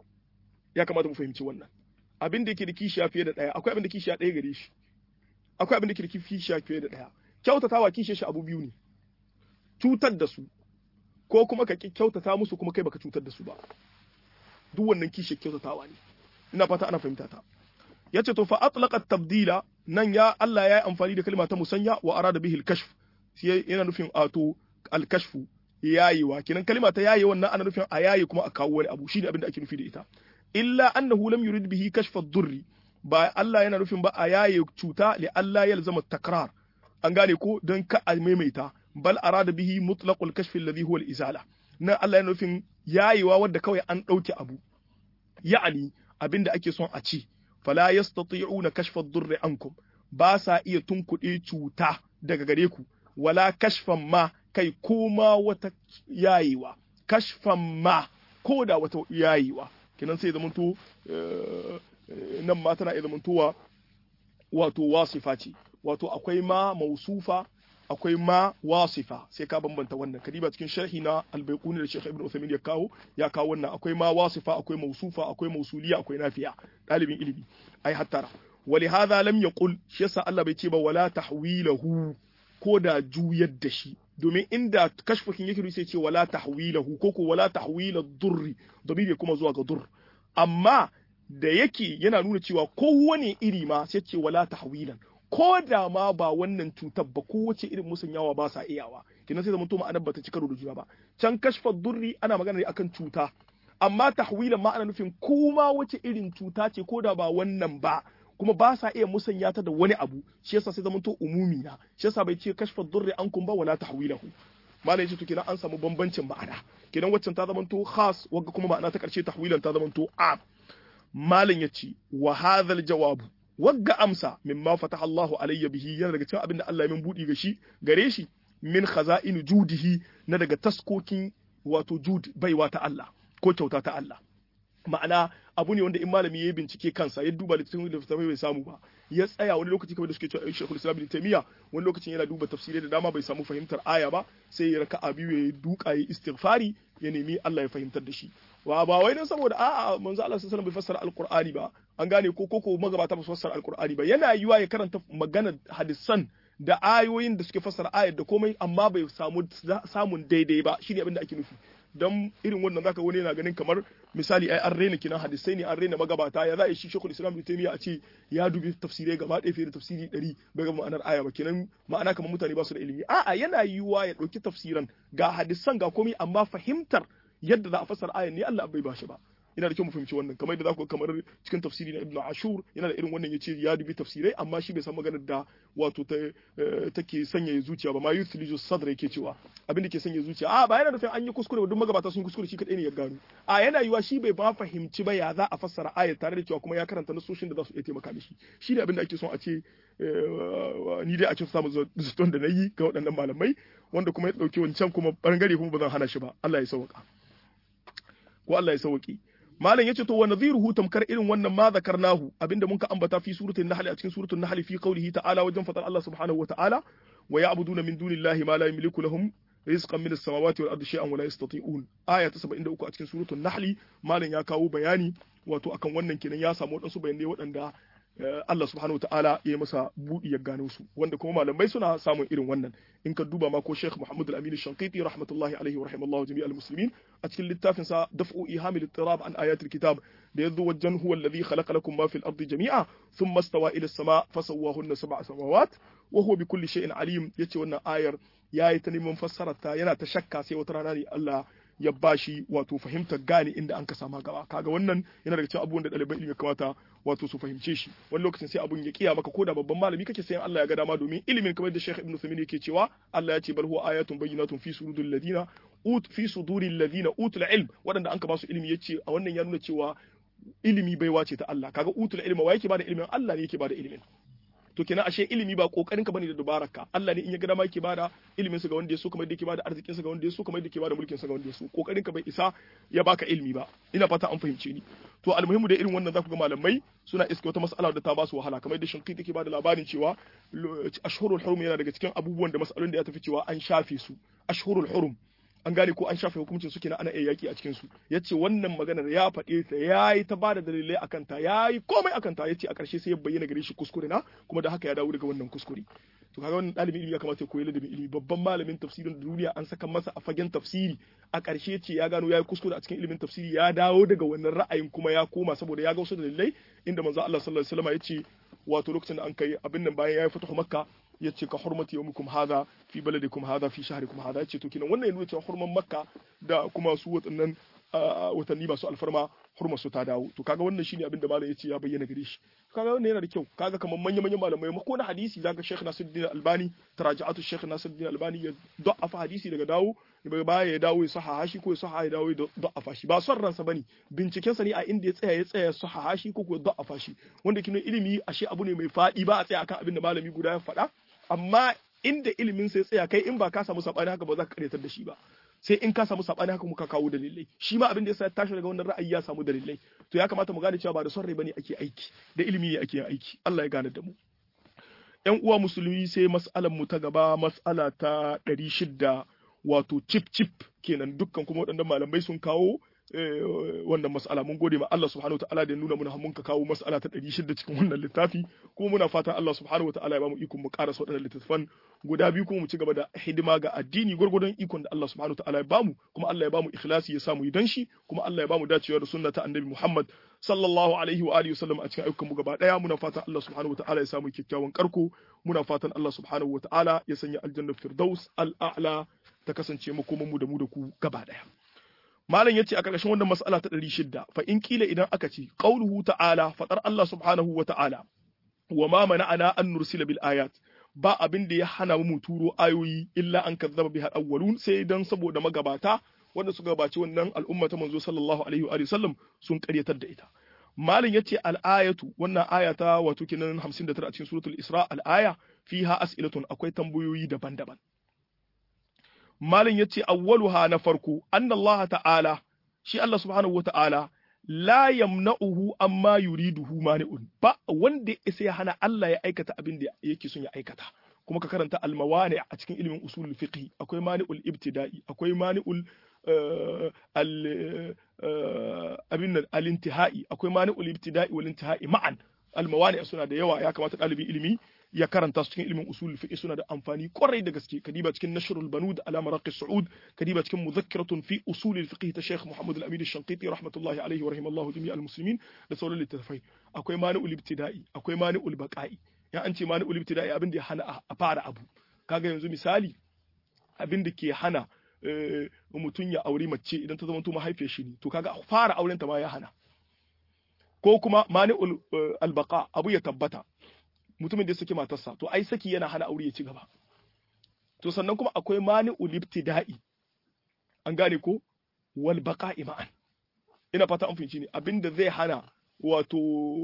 ya kamata mu fahimci wannan abin da yake da kishiya fiye da ɗaya akwai abin da kishiya ɗaya gare shi akwai abin da yake da kishiya fiye da ɗaya kyautatawa kishiyar shi abu biyu ne cutar da su ko kuma ka kyautata musu kuma kai baka cutar da su ba duk wannan kishiyar kyautatawa ne ina fata ana fahimta ta yace to fa atlaqa tabdila nan ya Allah ya yi amfani da kalma ta musanya wa arada bihi al-kashf yana nufin ato al-kashfu yayewa kenan kalma ta yaye wannan ana nufin a yaye kuma a kawo wani abu shine abin da ake nufi da ita illa annahu lam yurid bihi kashfa ad-durri ba Allah yana nufin ba a yaye cuta li Allah yalzama takrar an gane ko don ka a maimaita bal arada bihi mutlaqul kashf alladhi huwa al-izala nan Allah yana nufin yayewa wanda kawai an dauke abu ya'ani abinda ake son a ci fala yastati'una kashfa ad-durri ankum ba sa iya tunkuɗe cuta daga gare ku wala kashfan ma kai koma wata yayewa kashfan ma ko da wata yayewa kenan sai zamanto nan ma tana iya zamantowa wato wasifa ce wato akwai ma mausufa akwai ma wasifa sai ka bambanta wannan kadiba cikin sharhi na albayquni da Sheikh Ibn Uthaymeen ya kawo ya kawo wannan akwai ma wasifa akwai mausufa akwai mausuliya akwai nafiya dalibin ilimi ai hattara ولهذا لم يقل shi yasa Allah bai ce ba wala tahwilahu ko da juyar da shi domin inda kashfakin yake sai ce wala tahwilahu ko ko wala tahwila durri domin kuma zuwa ga dur amma da yake yana nuna cewa kowane iri ma sai ce wala tahwilan ko da ma ba wannan cutar ba kowace irin musanyawa ba sa iyawa kenan sai zamanto ma'anar ba ta ci karo da juna ba can kashfa durri ana magana ne akan cuta amma tahwilan ma ana nufin kuma wace irin cuta ce ko da ba wannan ba kuma ba sa iya musanya ta da wani abu shi yasa sai zamanto umumi na shi yasa bai ce kashfa durri an kun ba wala tahwilahu malai yace to kenan an samu bambancin ma'ana kenan waccan ta zamanto khas wagga kuma ma'ana ta karshe tahwilan ta zamanto am malin yace wa hadhal jawabu wagga amsa mimma fataha Allahu alayya bihi yana daga cikin abin da Allah ya min budi ga shi gare shi min khaza'in judihi na daga taskokin wato jud baiwa ta Allah ko kyauta ta Allah ma'ana abu ne wanda in malami ya bincike kansa ya duba littattafai da bai samu ba ya tsaya wani lokaci kamar da suke cewa Sheikhul Islam Ibn Taymiyyah wani lokacin yana duba tafsirai da dama bai samu fahimtar aya ba sai ya raka biyu ya duka ya istighfari ya nemi Allah ya fahimtar da shi wa ba wai dan saboda a'a manzo Allah sallallahu alaihi wasallam bai fassara alqur'ani ba an gane ko koko magabata ba su fassara alqur'ani ba yana yiwa ya karanta maganar hadisan da ayoyin da suke fassara ayar da komai amma bai samu samun daidai ba shine abin da ake nufi don irin wannan zaka wani yana ganin kamar misali ai an raina kinan hadisai ne an raina magabata ya za a yi shi shekul islam ibn a ce ya dubi tafsirai gaba ɗaya fiye da tafsiri ɗari bai ga ma'anar aya ba kenan ma'ana kamar mutane ba su da ilimi a'a yana yiwuwa ya ɗauki tafsiran ga hadisan ga komai amma fahimtar yadda za a fassara ayan ne Allah bai ba shi ba yana da kyau mu fahimci wannan kamar yadda za ku kamar cikin tafsiri na Ibn Ashur yana da irin wannan yace ya dubi tafsirai amma shi bai san maganar da wato ta take sanya zuciya ba ma yuthliju sadra yake cewa abin da ke sanya zuciya a ba yana nufin an yi kuskure ba duk magabata sun kuskure shi kadai ne ya gano a yana yiwa shi bai ba fahimci ba ya za a fassara ayat tare da cewa kuma ya karanta nasoshin da za su iya taimaka mishi shi ne abin da ake son a ce ni dai a cikin samu zaton da na yi ga waɗannan malamai wanda kuma ya ɗauki wancan kuma bangare kuma ba zan hana shi ba Allah ya sauka ko Allah ya sauki malam yace to wa nadhiruhu tamkar irin wannan ma zakarnahu abinda mun ka ambata fi suratul nahl a cikin suratul nahl fi qawlihi ta'ala wajen fadar Allah subhanahu wa ta'ala wa ya'buduna min dunillahi ma la yamliku lahum rizqan min as-samawati wal ardi shay'an wa la yastati'un aya ta 73 a cikin suratul nahl malam ya kawo bayani wato akan wannan kenan ya samu waɗansu bayanai waɗanda Allah subhanahu wa ta'ala ya yi masa buɗi ya gano su wanda kuma malamai suna samun irin wannan in ka duba ma ko Sheikh Muhammad Al-Amin Shanqiti rahmatullahi alaihi wa rahimallahu jami'al muslimin a cikin littafin sa Daf'u Ihamil Ittirab an ayatil kitab da yazo wajen huwa alladhi khalaqa lakum ma fil ardi jami'a thumma stawa ila as-sama' fasawwahunna sab'a samawat wa huwa bikulli shay'in alim yace wannan ayar yayi ta neman fassararta yana ta shakka sai wata rana ne Allah ya bashi wato fahimtar gane inda an ka sama gaba kaga wannan yana daga cikin abubuwan da ɗaliban ilimi kamata wato su fahimce shi wani lokacin sai abun ya kiya maka ko da babban malami kake sayan Allah ya ga dama domin ilimin kamar da Sheikh Ibn Uthaymeen yake cewa Allah ya ce bal huwa ayatun bayyinatun fi suduril ladina ut fi suduril ladina utul ilm waɗanda an ka basu ilimi yace a wannan ya nuna cewa ilimi baiwa ce ta Allah kaga utul ilma wa yake bada ilimin Allah ne yake bada ilimin to kenan ashe ilimi ba kokarin ka bane da dubararka Allah ne in ya ga dama yake bada ilimin sa ga wanda ya so kamar yadda yake bada arzikin sa ga wanda ya so kamar yadda yake bada mulkin sa ga wanda ya so kokarin ka bai isa ya baka ilimi ba ina fata an fahimce ni to almuhimu da irin wannan zaku ga malamai suna iska wata mas'ala da ta ba su wahala kamar yadda shinqi take bada labarin cewa ashhurul hurum yana daga cikin abubuwan da mas'alolin da ya tafi cewa an shafe su ashhurul hurum an gane ko an shafe hukuncin su kenan ana iya yaki a cikin su yace wannan maganar ya faɗe ta yayi ta bada dalilai akan ta yayi komai akan ta yace a ƙarshe sai ya bayyana gare shi kuskure na kuma da haka ya dawo daga wannan kuskure to kaga wannan ɗalibin ilimi ya kamata ya koyi ladabin ilimi babban malamin tafsirin duniya an saka masa a fagen tafsiri a ƙarshe ce ya gano yayi kuskure a cikin ilimin tafsiri ya dawo daga wannan ra'ayin kuma ya koma saboda ya ga wasu dalilai inda manzo Allah sallallahu alaihi wasallam yace wato lokacin da an kai abin nan bayan yayi fatahu makka ya ce ka hurmati yawmikum hadha fi baladikum hadha fi shahrikum hadha yace to kenan wannan ya nuna cewa hurman makka da kuma su watannan watanni masu alfarma hurmar su ta dawo to kaga wannan shine abin da malam yace ya bayyana gare shi kaga wannan yana da kyau kaga kamar manyan manyan malamai ko na hadisi zaka Sheikh Nasiruddin Albani taraja'atu Sheikh Nasiruddin Albani ya da'afa hadisi daga dawo daga baya ya dawo ya sahaha shi ko ya sahaha ya dawo ya da'afa shi ba son ransa bane binciken sa ne a inda ya tsaya ya tsaya sahaha shi ko ya da'afa shi wanda kino ilimi ashe abu ne mai fadi ba a tsaya akan abin da malami guda ya faɗa amma inda ilimin sai tsaya kai in ba ka samu sabani haka ba za ka karyatar da shi ba sai in ka samu sabani haka muka kawo dalilai shi ma abin da yasa tashi daga wannan ra'ayi ya samu dalilai to ya kamata mu gane cewa ba da son rai bane ake aiki da ilimi ne ake yin aiki Allah ya gane da mu ƴan uwa musulmi sai mas'alan mu ta gaba mas'ala ta 600 wato chip chip kenan dukkan kuma waɗannan malamai sun kawo wannan mas'ala mun gode ma Allah subhanahu wataala da ya nuna muna mun ka kawo mas'ala ta 600 cikin wannan littafi kuma muna fatan Allah subhanahu wataala ya bamu ikon mu karasa waɗannan littattafan guda biyu kuma mu ci gaba da hidima ga addini gurgurdan ikon da Allah subhanahu wataala ya bamu kuma Allah ya bamu ikhlasi ya samu idan shi kuma Allah ya bamu dacewa da sunna ta annabi Muhammad sallallahu alaihi wa alihi wasallam a cikin ayyukan mu gaba daya muna fatan Allah subhanahu wataala ya samu kyakkyawan karko muna fatan Allah subhanahu wataala ya sanya aljanna firdaus al-a'la ta kasance makoman mu da mu da ku gaba daya malam yace a ƙarshen wannan mas'ala ta 600 fa in kila idan aka ce qauluhu ta'ala fadar Allah subhanahu wa ta'ala wa ma mana'ana an nursila bil ayat ba abin da ya hana mu turo ayoyi illa an kazzaba biha awwalun sai dan saboda magabata wanda suka gabaci wannan al'umma ta manzo sallallahu alaihi wa sallam sun ƙaryatar da ita malam yace al-ayatu wannan aya ta wato kinan 59 a cikin suratul isra al-aya fiha as'ilatun akwai tambayoyi daban-daban malin ya ce awwaluha na farko anna Allah ta'ala shi Allah subhanahu wa ta'ala la yamna'uhu amma yuriduhu mani'un ba wanda ya ya hana Allah ya aikata abin da yake son ya aikata kuma ka karanta almawani a cikin ilimin usulul fiqh akwai mani'ul ibtida'i akwai mani'ul abin nan al-intihai akwai mani'ul ibtida'i wal intihai ma'an almawani suna da yawa ya kamata ɗalibin ilimi ya karanta su cikin ilimin usul fiqh suna da amfani kwarai da gaske kadiba cikin nashrul banud ala maraqi su'ud kadiba cikin mudhakkaratun fi usul fiqh ta Sheikh Muhammad al-Amin al-Shanqiti rahmatullahi alayhi wa rahimallahu jami' al-muslimin da sauran littattafai akwai mani'ul ibtida'i akwai mani'ul baqa'i ya an ce mani'ul ibtida'i abin da ya hana a fara abu kaga yanzu misali abin da ke hana mutum ya aure mace idan ta zama to mahaifiyar shi ne to kaga fara auren ta ma ya hana ko kuma mani'ul albaqa abu ya tabbata mutumin da ya saki matarsa to ai saki yana hana aure ya ci gaba to sannan kuma akwai mani'ul ibtida'i an gane ko wal baqa'i ma'an ina fata an fahimci ne abinda zai hana wato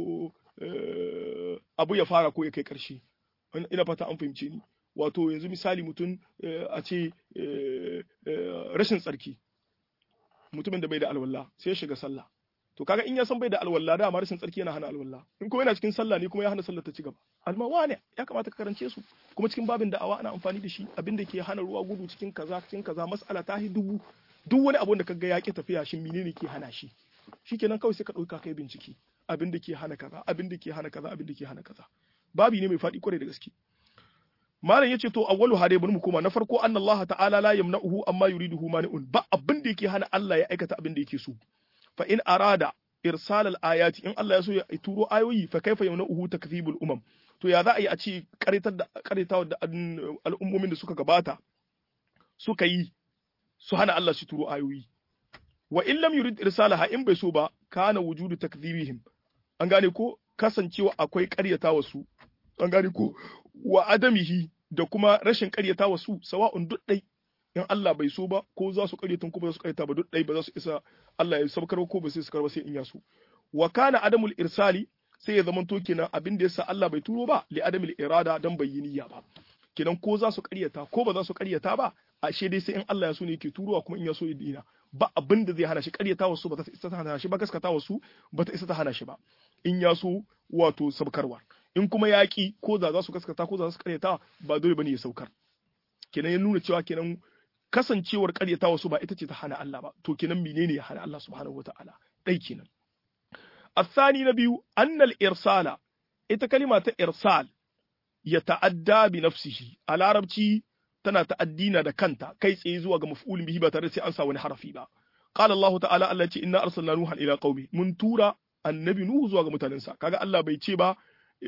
abu ya fara ko ya kai karshe ina fata an fahimci ni wato yanzu misali mutum a ce rashin tsarki mutumin da bai da alwala sai ya shiga sallah to kaga in ya san bai da alwala da rashin tsarki yana hana alwala in kuma yana cikin sallah ne kuma ya hana sallah ta ci gaba almawa ne ya kamata ka karance su kuma cikin babin da'awa ana amfani da shi abin da ke hana ruwa gudu cikin kaza cikin kaza mas'ala ta hi dubu duk wani abun da kaga ya ki tafiya shin menene ke hana shi shikenan kawai sai ka dauka kai bincike abin da ke hana kaza abin da ke hana kaza abin da ke hana kaza babi ne mai faɗi kwarai da gaske malam yace to awwalu hade bari mu koma na farko anna Allah ta'ala la yamna'uhu amma yuriduhu mani'un ba abin da yake hana Allah ya aikata abin da yake so fa in arada irsal al-ayati in Allah ya so ya turo ayoyi fa kaifa yamna'uhu takdhibul umam to ya za a yi a ce karitar da karitawa da al'ummomin da suka gabata suka yi su hana Allah su turo ayoyi wa in lam yurid irsalaha in bai so ba kana wujudu takdhibihim an gane ko kasancewa akwai karyatawa su an gane ko wa adamihi da kuma rashin karyatawa su sawa'un duk dai in Allah bai so ba ko za su karyata ko ba za su karyata ba duk dai ba za su isa Allah ya sabkar ko ba sai su karba sai in ya so wa kana adamul irsali sai ya zama to kenan abin da yasa Allah bai turo ba li adamil irada dan bayyiniya ba kenan ko za su karyata ko ba za su karyata ba ashe dai sai in Allah ya so ne yake turowa kuma in ya so ya dina ba abin da zai hana shi karyata wasu ba ta isa ta hana shi ba gaskata wasu ba ta isa ta hana shi ba in ya so wato sabkarwa in kuma yaƙi ko za za su gaskata ko za su karyata ba dole bane ya saukar kenan ya nuna cewa kenan kasancewar karyata wasu ba ita ce ta hana Allah ba to kenan menene ya hana Allah subhanahu wataala dai kenan الثاني نبي أن الإرسال ita kalima ta irsal ya ta'adda bi nafsihi a larabci tana ta'addina da kanta kai tsaye zuwa ga maf'ulin bihi ba tare da sai an sa wani harafi ba qala Allah ta'ala Allah ce inna arsalna nuhan ila qaumi mun tura annabi nuhu zuwa ga mutanensa kaga Allah bai ce ba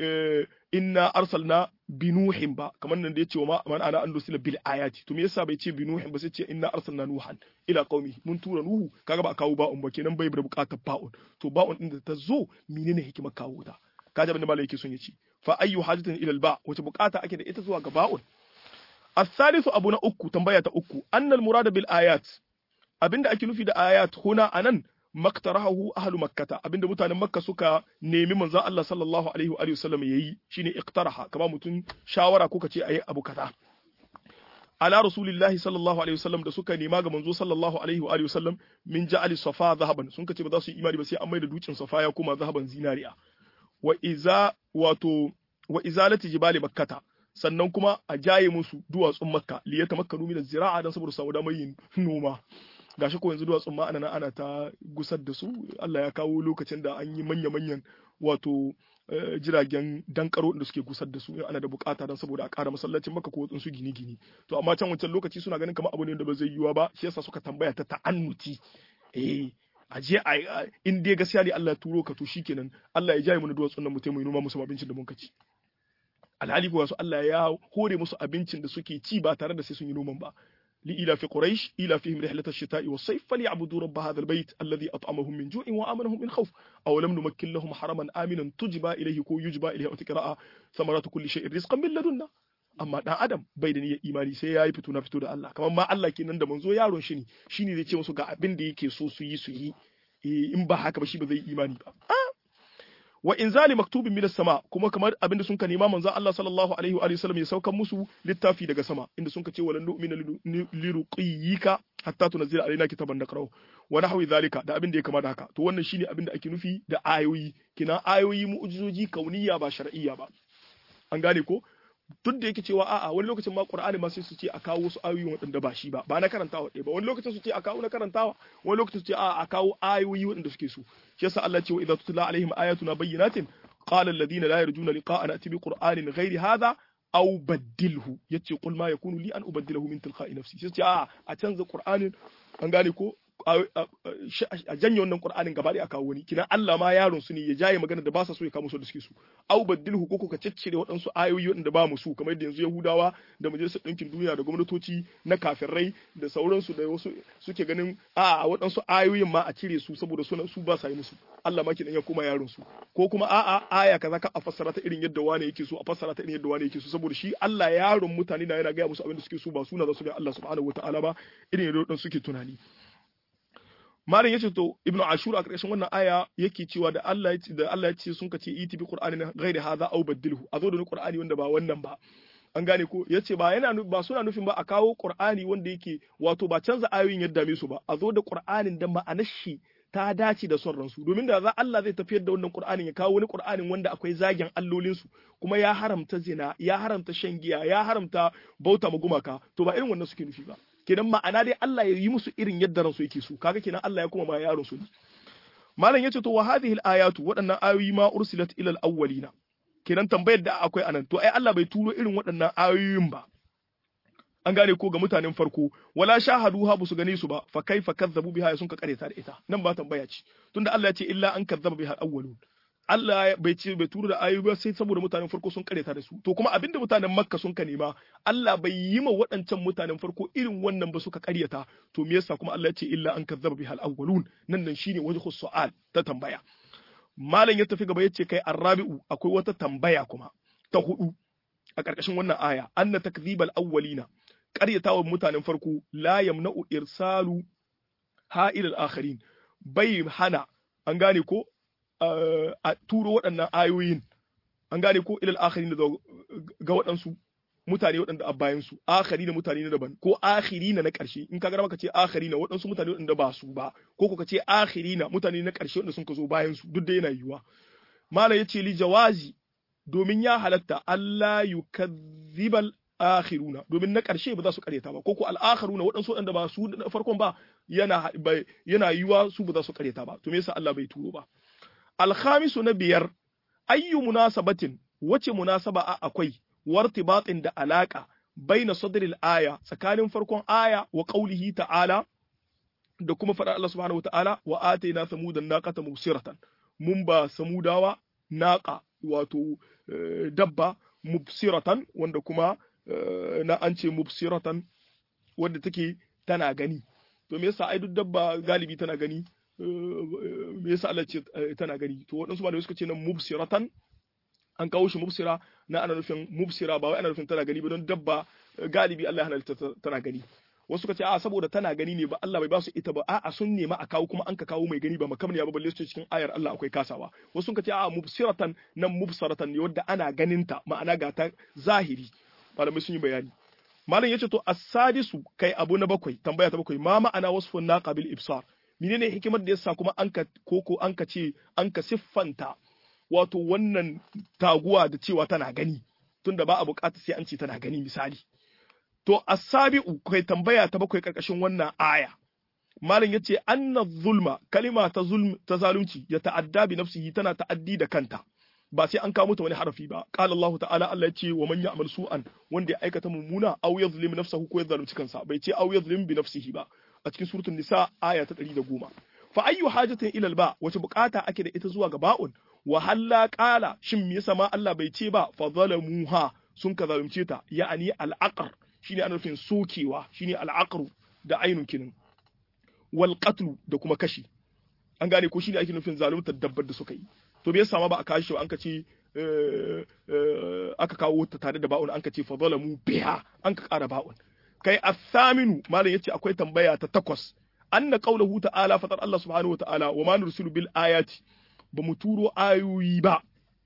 inna arsalna bi nuhin ba kamar nan da yace wa man ana an dusila bil ayati to me yasa bai ce bi nuhin ba sai ce inna arsalna nuhan ila qaumi mun tura nuhu kaga ba kawo ba'un ba kenan bai da bukatar ba'un to ba'un din da ta zo menene hikimar kawo ta kaji abin da malai yake son ya ci fa ayyu hajatin ila al ba wace bukata ake da ita zuwa ga ba'un الثالث أبو أكو تنبيه أكو أن المراد بالآيات abinda ake nufi da ayat huna anan maktarahu ahlu makkata abinda mutanen makka suka nemi manzon Allah sallallahu alaihi wa sallam yayi shine iqtaraha kama mutun shawara ko kace ayi abu kaza ala rasulillahi sallallahu alaihi wasallam da suka nema ga manzo sallallahu alaihi wa sallam min ja'ali safa zahaban sun kace ba za su yi imani ba sai an mai da dukin safa ya kuma zahaban zinariya wa iza wato wa izalati jibali makkata sannan kuma a jaye musu duwatsun makka liyata makka min zira'a dan saboda samu damar yin noma gashi ko yanzu duwatsun ma ana ana ta gusar da su Allah ya kawo lokacin da an yi manya manyan wato jiragen dankaro da suke gusar da su ana da bukata dan saboda a ƙara masallacin makka ko su gini gini to amma can wancan lokaci suna ganin kamar abu ne da ba zai yiwa ba shi yasa suka tambaya ta ta'annuti eh a je a in dai gaskiya ne Allah ya turo ka to shikenan Allah ya jaye mu duwatsun nan mu taimaka noma musu abincin da mun kaci alhali kuwa su Allah ya hore musu abincin da suke ci ba tare da sai sun yi noman ba li ila fi quraish ila fihim rihlat ash-shita'i was-sayf falyabudu rabb hadha al-bayt alladhi at'amahum min ju'in wa amanahum min khawf aw lam numakkin lahum haraman aminan tujba ilayhi ko yujba ilayhi wa tiqra'a thamaratu kulli shay'in rizqan min ladunna amma dan adam bai da niyyar imani sai yayi fito na fito da Allah kamar ma Allah kenan da manzo yaron shi ne shine zai ce musu ga abin da yake so su yi su yi in ba haka ba shi ba zai imani ba wa inzali maktubin minas sama kuma kamar abinda sun ka nema manzo Allah sallallahu alaihi wa sallam ya saukan musu littafi daga sama inda sun ka ce walan nu'mina liruqiyika hatta tunzila alaina kitaban naqra'u wa nahwi zalika da abinda ya kama da haka to wannan shine abinda ake nufi da ayoyi kina ayoyi mu'jizoji kauniyya ba shar'iyya ba an gane ko duk da yake cewa a'a wani lokacin ma Qur'ani ma sai su ce a kawo wasu ayoyi waɗanda ba shi ba ba na karantawa ɗaya ba wani lokacin su ce a kawo na karantawa wani lokacin su ce a'a a kawo ayoyi waɗanda suke so shi yasa Allah ce wa idza tutla alaihim ayatuna bayyinatin qala alladhina la yarjuna liqa'ana ati bi qur'anin ghairi hadha aw baddilhu yace qul ma yakunu li an ubaddilahu min tilqa'i nafsi sai ce a'a a canza Qur'anin an gane ko a janye wannan Qur'anin gaba da kawo wani kina Allah ma yaron su ne ya jaye magana da ba sa so ya kawo su da suke su au baddilhu ko ka ciccire waɗansu ayoyi waɗanda ba mu su kamar yadda yanzu Yahudawa da majalisar ɗinkin duniya da gwamnatoci na kafirai da sauransu da wasu suke ganin a waɗansu ayoyin ma a cire su saboda suna su ba sa yi musu Allah ma kidan ya koma yaron su ko kuma a'a aya kaza ka a fassara ta irin yadda wani yake so a fassara ta irin yadda wani yake so saboda shi Allah yaron mutane na yana gaya musu abin da suke so ba suna za su ga Allah subhanahu wataala ba irin yadda suke tunani malam yace to ibnu ashur a ƙarshen wannan aya yake cewa da Allah ya ce da Allah ya ce sun kace iti bi qur'ani ghairi hadha aw badilhu a zo da qur'ani wanda ba wannan ba an gane ko yace ba yana ba suna nufin ba a kawo qur'ani wanda yake wato ba canza ayoyin yadda me su ba a zo da qur'anin da ma'anar shi ta dace da son ransu domin da za Allah zai tafiyar da wannan qur'anin ya kawo wani qur'anin wanda akwai zagin allolin su kuma ya haramta zina ya haramta shan giya ya haramta bauta ma gumaka to ba irin wannan suke nufi ba kenan ma'ana dai Allah ya yi musu irin yadda ransu yake so kaga kenan Allah ya kuma ma yaron su malam yace to wa hadhihi al-ayatu waɗannan ayoyi ma ursilat ila al-awwalina kenan tambayar da akwai anan to ai Allah bai turo irin waɗannan ayoyin ba an gane ko ga mutanen farko wala shahadu ha su gane su ba fa kaifa kazzabu biha sun ka kareta da ita nan ba tambaya ce tunda Allah ya ce illa an kazzaba biha awwalun Allah bai ce bai turo da ayoyi ba sai saboda mutanen farko sun kareta da su to kuma abinda mutanen Makka sun ka nema Allah bai yi ma waɗancan mutanen farko irin wannan ba suka karyata to me yasa kuma Allah ya ce illa an kazzaba biha awwalun nan nan shine wajhu su'al ta tambaya malam ya tafi gaba yace kai arrabi'u akwai wata tambaya kuma ta hudu a ƙarƙashin wannan aya anna takdhibal awwalina ƙaryatawa mutanen farko la yamna'u irsalu ha'ilal akharin bai hana an gane ko a turo waɗannan ayoyin an gane ko ilal akharin ga waɗansu mutane waɗanda a bayan su akhari na mutane na daban ko akhiri na na ƙarshe in ka ga maka ce akhari na waɗansu mutane waɗanda ba su ba ko ka ce akhiri na mutane na ƙarshe waɗanda sun ka zo bayan su duk da yana yiwuwa malam yace li jawazi domin ya halatta Allah yukazzibal akhiruna domin na ƙarshe ba za su ƙaryata ba ko ko al-akhiruna waɗansu waɗanda ba su na farkon ba yana yana yiwa su ba za su ƙaryata ba to me yasa Allah bai turo ba al-khamisu na biyar ayyu munasabatin wace munasaba a akwai wartibatin da alaka baina sadril aya tsakanin farkon aya wa qaulihi ta'ala da kuma faɗar Allah subhanahu wata'ala wa atayna samudan naqata mubsiratan mun ba samudawa naqa wato dabba mubsiratan wanda kuma na an ce mubsiratan wadda take tana gani to me yasa ai duk dabba galibi tana gani me yasa Allah ce tana gani to waɗansu malamai suka ce nan mubsiratan an kawo shi mubsira na ana nufin mubsira ba wai ana nufin tana gani ba don dabba galibi Allah ya halatta tana gani wasu suka ce a saboda tana gani ne ba Allah bai ba su ita ba a'a sun nema a kawo kuma an ka kawo mai gani ba makamniya ba balle su cikin ayar Allah akwai kasawa wasu suka ce a mubsiratan nan mubsaratan ne wadda ana ganinta ma'ana ga ta zahiri malamai sun yi bayani malam yace to as-sadisu kai abu na bakwai tambaya ta bakwai ma ma'ana wasfun naqa bil ibsar menene hikimar da yasa kuma an ka koko an ka ce an ka siffanta wato wannan taguwa da cewa tana gani tunda ba a bukata sai an ce tana gani misali to as-sabi'u kai tambaya ta bakwai karkashin wannan aya malam yace anna zulma kalima ta zulm ta zalunci ya ta'adda bi nafsihi tana ta'addi da kanta ba sai an kawo mata wani harafi ba qala Allah ta'ala Allah yace wa man ya'mal su'an wanda ya aikata mummuna aw yadhlim nafsahu ko ya zalunci kansa bai ce aw yadhlim bi nafsihi ba a cikin suratul nisa aya ta 110 fa ayyu hajatin ila ba wace bukata ake da ita zuwa ga ba'un wa halla qala shin me yasa ma Allah bai ce ba fa zalamuha sun ka zalunce ta ya'ani al-aqr shine ana nufin sokewa shine al-aqru da ainun kinin wal qatlu da kuma kashi an gane ko shine ake nufin zaluntar dabbar da suka yi to bai sama ba a kashi ba an ka ce aka kawo ta tare da ba'un an ka ce fa zalamu biha an ka kara ba'un kai athaminu malam yace akwai tambaya ta takwas anna qawluhu ta'ala fatar Allah subhanahu wa ta'ala wa ma nursilu bil ayati ba mu turo ayoyi ba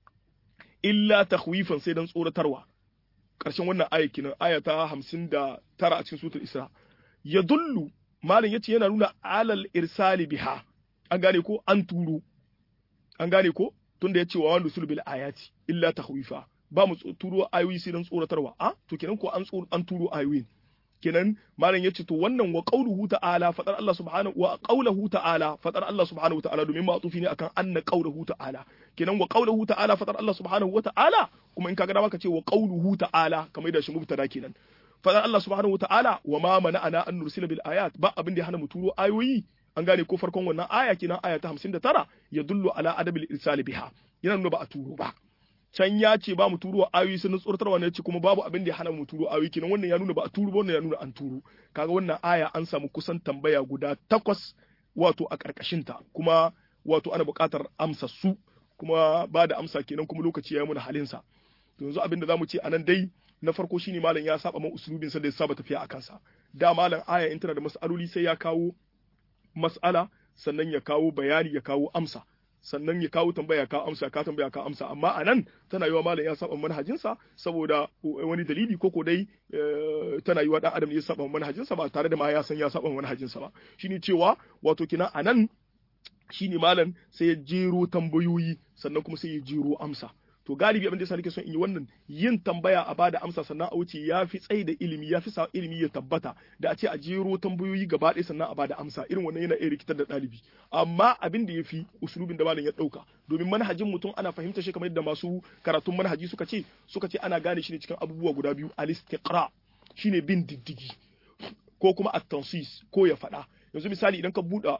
illa takhwifan sai dan tsoratarwa ƙarshen wannan aya kenan aya ta 59 a cikin suratul isra yadullu malam yace yana nuna alal irsali biha an gane ko an turo an gane ko tunda yace wa wanda sul bil ayati illa takhwifa ba mu turo ayoyi sai dan tsoratarwa a to kenan ko an an turo ayoyin kenan malam yace to wannan wa qauluhu ta'ala fadar Allah subhanahu wa qauluhu ta'ala fadar Allah subhanahu wa ta'ala domin ma'tufi ne akan anna qauluhu ta'ala kenan wa qauluhu ta'ala fadar Allah subhanahu wa ta'ala kuma in kaga dama ka ce wa qauluhu ta'ala kamar da shi mubtada kenan fadar Allah subhanahu wa ta'ala wa ma mana'ana an nursila bil ayat ba abin da ya hana mu turo ayoyi an gane ko farkon wannan aya kenan aya ta 59 ya dullu ala adabil irsal biha yana nuna ba a turo ba can ya ce ba mu turo ayoyi sun tsoratarwa ne ce kuma babu abin da ya hana mu turo ayoyi kenan wannan ya nuna ba a turo ba wannan ya nuna an turo kaga wannan aya an samu kusan tambaya guda takwas wato a karkashin ta kuma wato ana buƙatar amsa su kuma ba da amsa kenan kuma lokaci ya yi muna halin sa to yanzu abin da zamu ce anan dai na farko shine malam ya saba man usulubin sa da ya saba tafiya a kansa da malam aya in tana da mas'aloli sai ya kawo mas'ala sannan ya kawo bayani ya kawo amsa sannan ya kawo tambaya ka amsa ka tambaya ka amsa amma a nan tana yiwa malam ya saba manhajinsa saboda wani dalili koko dai tana yiwa dan adam ya saba manhajinsa ba tare da ma ya san ya saba manhajinsa ba shine cewa wato kina a nan shine malam sai ya jero tambayoyi sannan kuma sai ya jero amsa to galibi abin da yasa nake son in yi wannan yin tambaya a bada amsa sannan a wuce ya fi tsayi da ilimi ya fi sa ilimi ya tabbata da a ce a jero tambayoyi gaba ɗaya sannan a bada amsa irin wannan yana iya rikitar da ɗalibi amma abin da ya fi usulubin da malam ya ɗauka domin manhajin mutum ana fahimta shi kamar yadda masu karatun manhaji suka ce suka ce ana gane shi ne cikin abubuwa guda biyu al-istiqra shine bin diddigi ko kuma at-tansis ko ya faɗa yanzu misali idan ka buɗe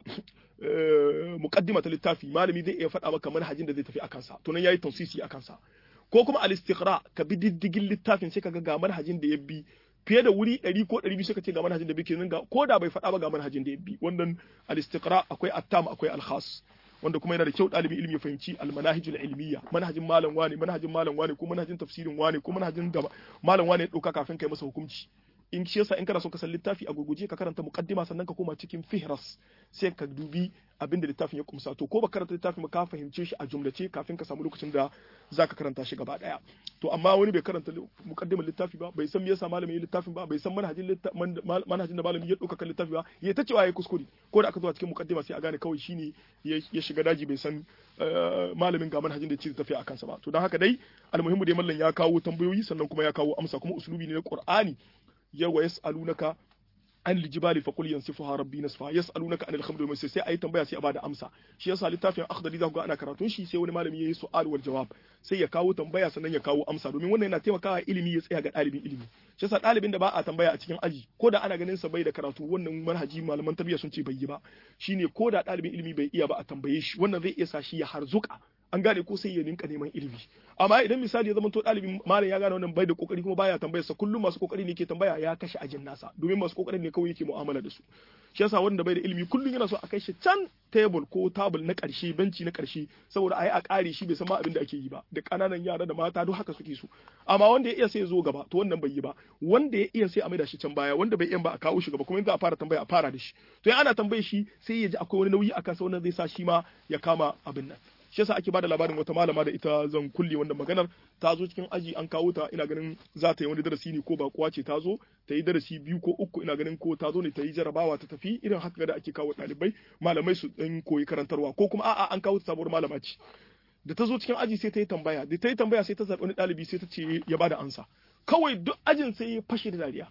muqaddima ta littafi malami zai iya faɗa maka manhajin da zai tafi akan sa to nan yayi tansisi akan sa ko kuma al-istiqra ka bi diddigin littafin sai kaga ga manhajin da ya bi fiye da wuri 100 ko 200 suka ce ga manhajin da bike nan ga ko da bai faɗa ba ga manhajin da ya bi wannan al-istiqra akwai attam akwai al-khas wanda kuma yana da kyau ɗalibin ilimi ya fahimci almanahijul ilmiya manhajin malam wane manhajin malam wane ko manhajin tafsirin wane ko manhajin da malam wane ya ɗauka kafin kai masa hukunci in shi yasa in kana so ka san littafi a gurguje ka karanta muqaddima sannan ka koma cikin fihras sai ka dubi abin da littafin ya kumsa to ko ba karanta littafin ba ka fahimce shi a jumlace kafin ka samu lokacin da zaka karanta shi gaba daya to amma wani bai karanta muqaddimar littafi ba bai san me yasa malamin ya littafin ba bai san manhajin manhajin da malamin ya dauka kan littafi ba ya ta cewa yayi kuskure ko da aka zo a cikin muqaddima sai a gane kawai shine ya shiga daji bai san malamin ga manhajin da ya ce tafiya akan sa ba to dan haka dai almuhimmu dai mallan ya kawo tambayoyi sannan kuma ya kawo amsa kuma usulubi ne na qur'ani yawa yas'alunaka an lijibali fa qul yansifuha rabbi nasfa yas'alunaka anil khamri wal sai ayi tambaya sai a bada amsa shi yasa littafin akhdari za ku ga ana karatun shi sai wani malami yayi su'al wal jawab sai ya kawo tambaya sannan ya kawo amsa domin wannan yana taimakawa ilimi ya tsaya ga ɗalibin ilimi shi yasa ɗalibin da ba a tambaya a cikin aji ko da ana ganin sa bai da karatu wannan manhaji malaman tarbiyya sun ce bai yi ba shine ko da ɗalibin ilimi bai iya ba a tambaye shi wannan zai iya sa shi ya harzuka an gane ko sai ya ninka neman ilimi amma idan misali ya zama to ɗalibin malam ya gane wannan bai da kokari kuma baya tambayar sa kullum masu kokari ne ke tambaya ya kashe ajin nasa domin masu kokarin ne kawai yake mu'amala da su shi yasa wanda bai da ilimi kullum yana so a kai shi can table ko table na karshe benci na karshe saboda ayi a kare shi bai san ma abin da ake yi ba da kananan yara da mata duk haka suke so amma wanda ya iya sai ya zo gaba to wannan bai yi ba wanda ya iya sai a maida shi can baya wanda bai iya ba a kawo shi gaba kuma in za a fara tambaya a fara da shi to in ana tambaye shi sai ya ji akwai wani nauyi akan sa wannan zai sa shi ma ya kama abin nan shi yasa ake bada labarin wata malama da ita zan kulle wannan maganar ta zo cikin aji an kawo ta ina ganin za ta yi wani darasi ne ko ba kuwa ce ta zo ta yi darasi biyu ko uku ina ganin ko ta zo ne ta yi jarabawa ta tafi irin haka da ake kawo ɗalibai malamai su ɗan koyi karantarwa ko kuma a'a an kawo ta sabuwar malama ce da ta zo cikin aji sai ta yi tambaya da ta yi tambaya sai ta zaɓi wani ɗalibi sai ta ce ya bada ansa kawai duk ajin sai ya fashe da dariya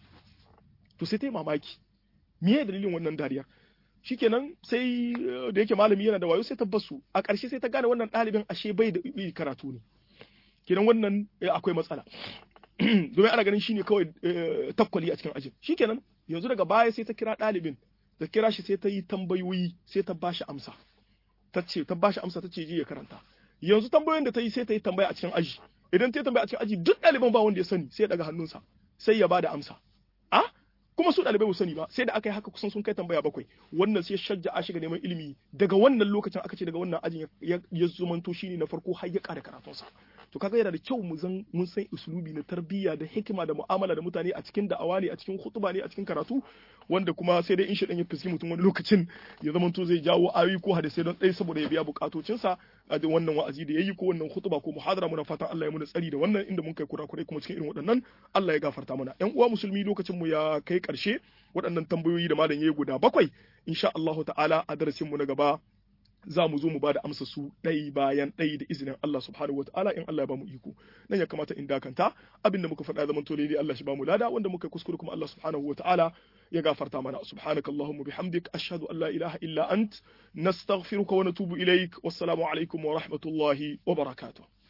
to sai ta yi mamaki me dalilin wannan dariyar shikenan sai da yake malami yana da wayo sai tabbasu a ƙarshe sai ta gane wannan ɗalibin ashe bai da karatu ne kenan wannan akwai matsala domin ana ganin shine kawai takwali a cikin ajin shikenan yanzu daga baya sai ta kira ɗalibin da kira shi sai ta yi tambayoyi sai ta bashi amsa ta ce ta bashi amsa ta ce je ya karanta yanzu tambayoyin da ta yi sai ta yi tambaya a cikin aji idan ta yi tambaya a cikin aji duk ɗaliban ba wanda ya sani sai ya daga hannunsa sai ya bada amsa a kuma su ɗalibai ba sani ba sai da aka yi haka kusan sun kai tambaya bakwai wannan sai shajja a shiga neman ilimi daga wannan lokacin aka ce daga wannan ajin ya zumanto shine na farko har ya ƙara karatunsa to kaga yana da kyau mu zan mun san usulubi na tarbiyya da hikima da mu'amala da mutane a cikin da'awa ne a cikin hutuba ne a cikin karatu wanda kuma sai dai in shi dan ya fiski mutum wani lokacin ya zamanto zai jawo ayoyi ko hadisai don ɗaya saboda ya biya bukatocinsa a da wannan wa'azi da yayi ko wannan hutuba ko muhadara muna fatan Allah ya muna tsari da wannan inda mun kai kurakurai kuma cikin irin waɗannan Allah ya gafarta mana ƴan uwa musulmi lokacin mu ya kai ƙarshe waɗannan tambayoyi da malam yayi guda bakwai insha Allah ta'ala a darasin mu na gaba za mu zo mu ba da amsa su ɗai bayan ɗai da izinin Allah subhanahu wa ta'ala in Allah ya ba mu iko nan ya kamata in dakanta abinda muka faɗa zaman to dai Allah shi ba mu lada wanda muka kuskure kuma Allah subhanahu wa ta'ala ya gafarta mana subhanaka allahumma bihamdik ashhadu an la ilaha illa ant nastaghfiruka wa natubu ilaik wassalamu alaikum wa rahmatullahi wa barakatuh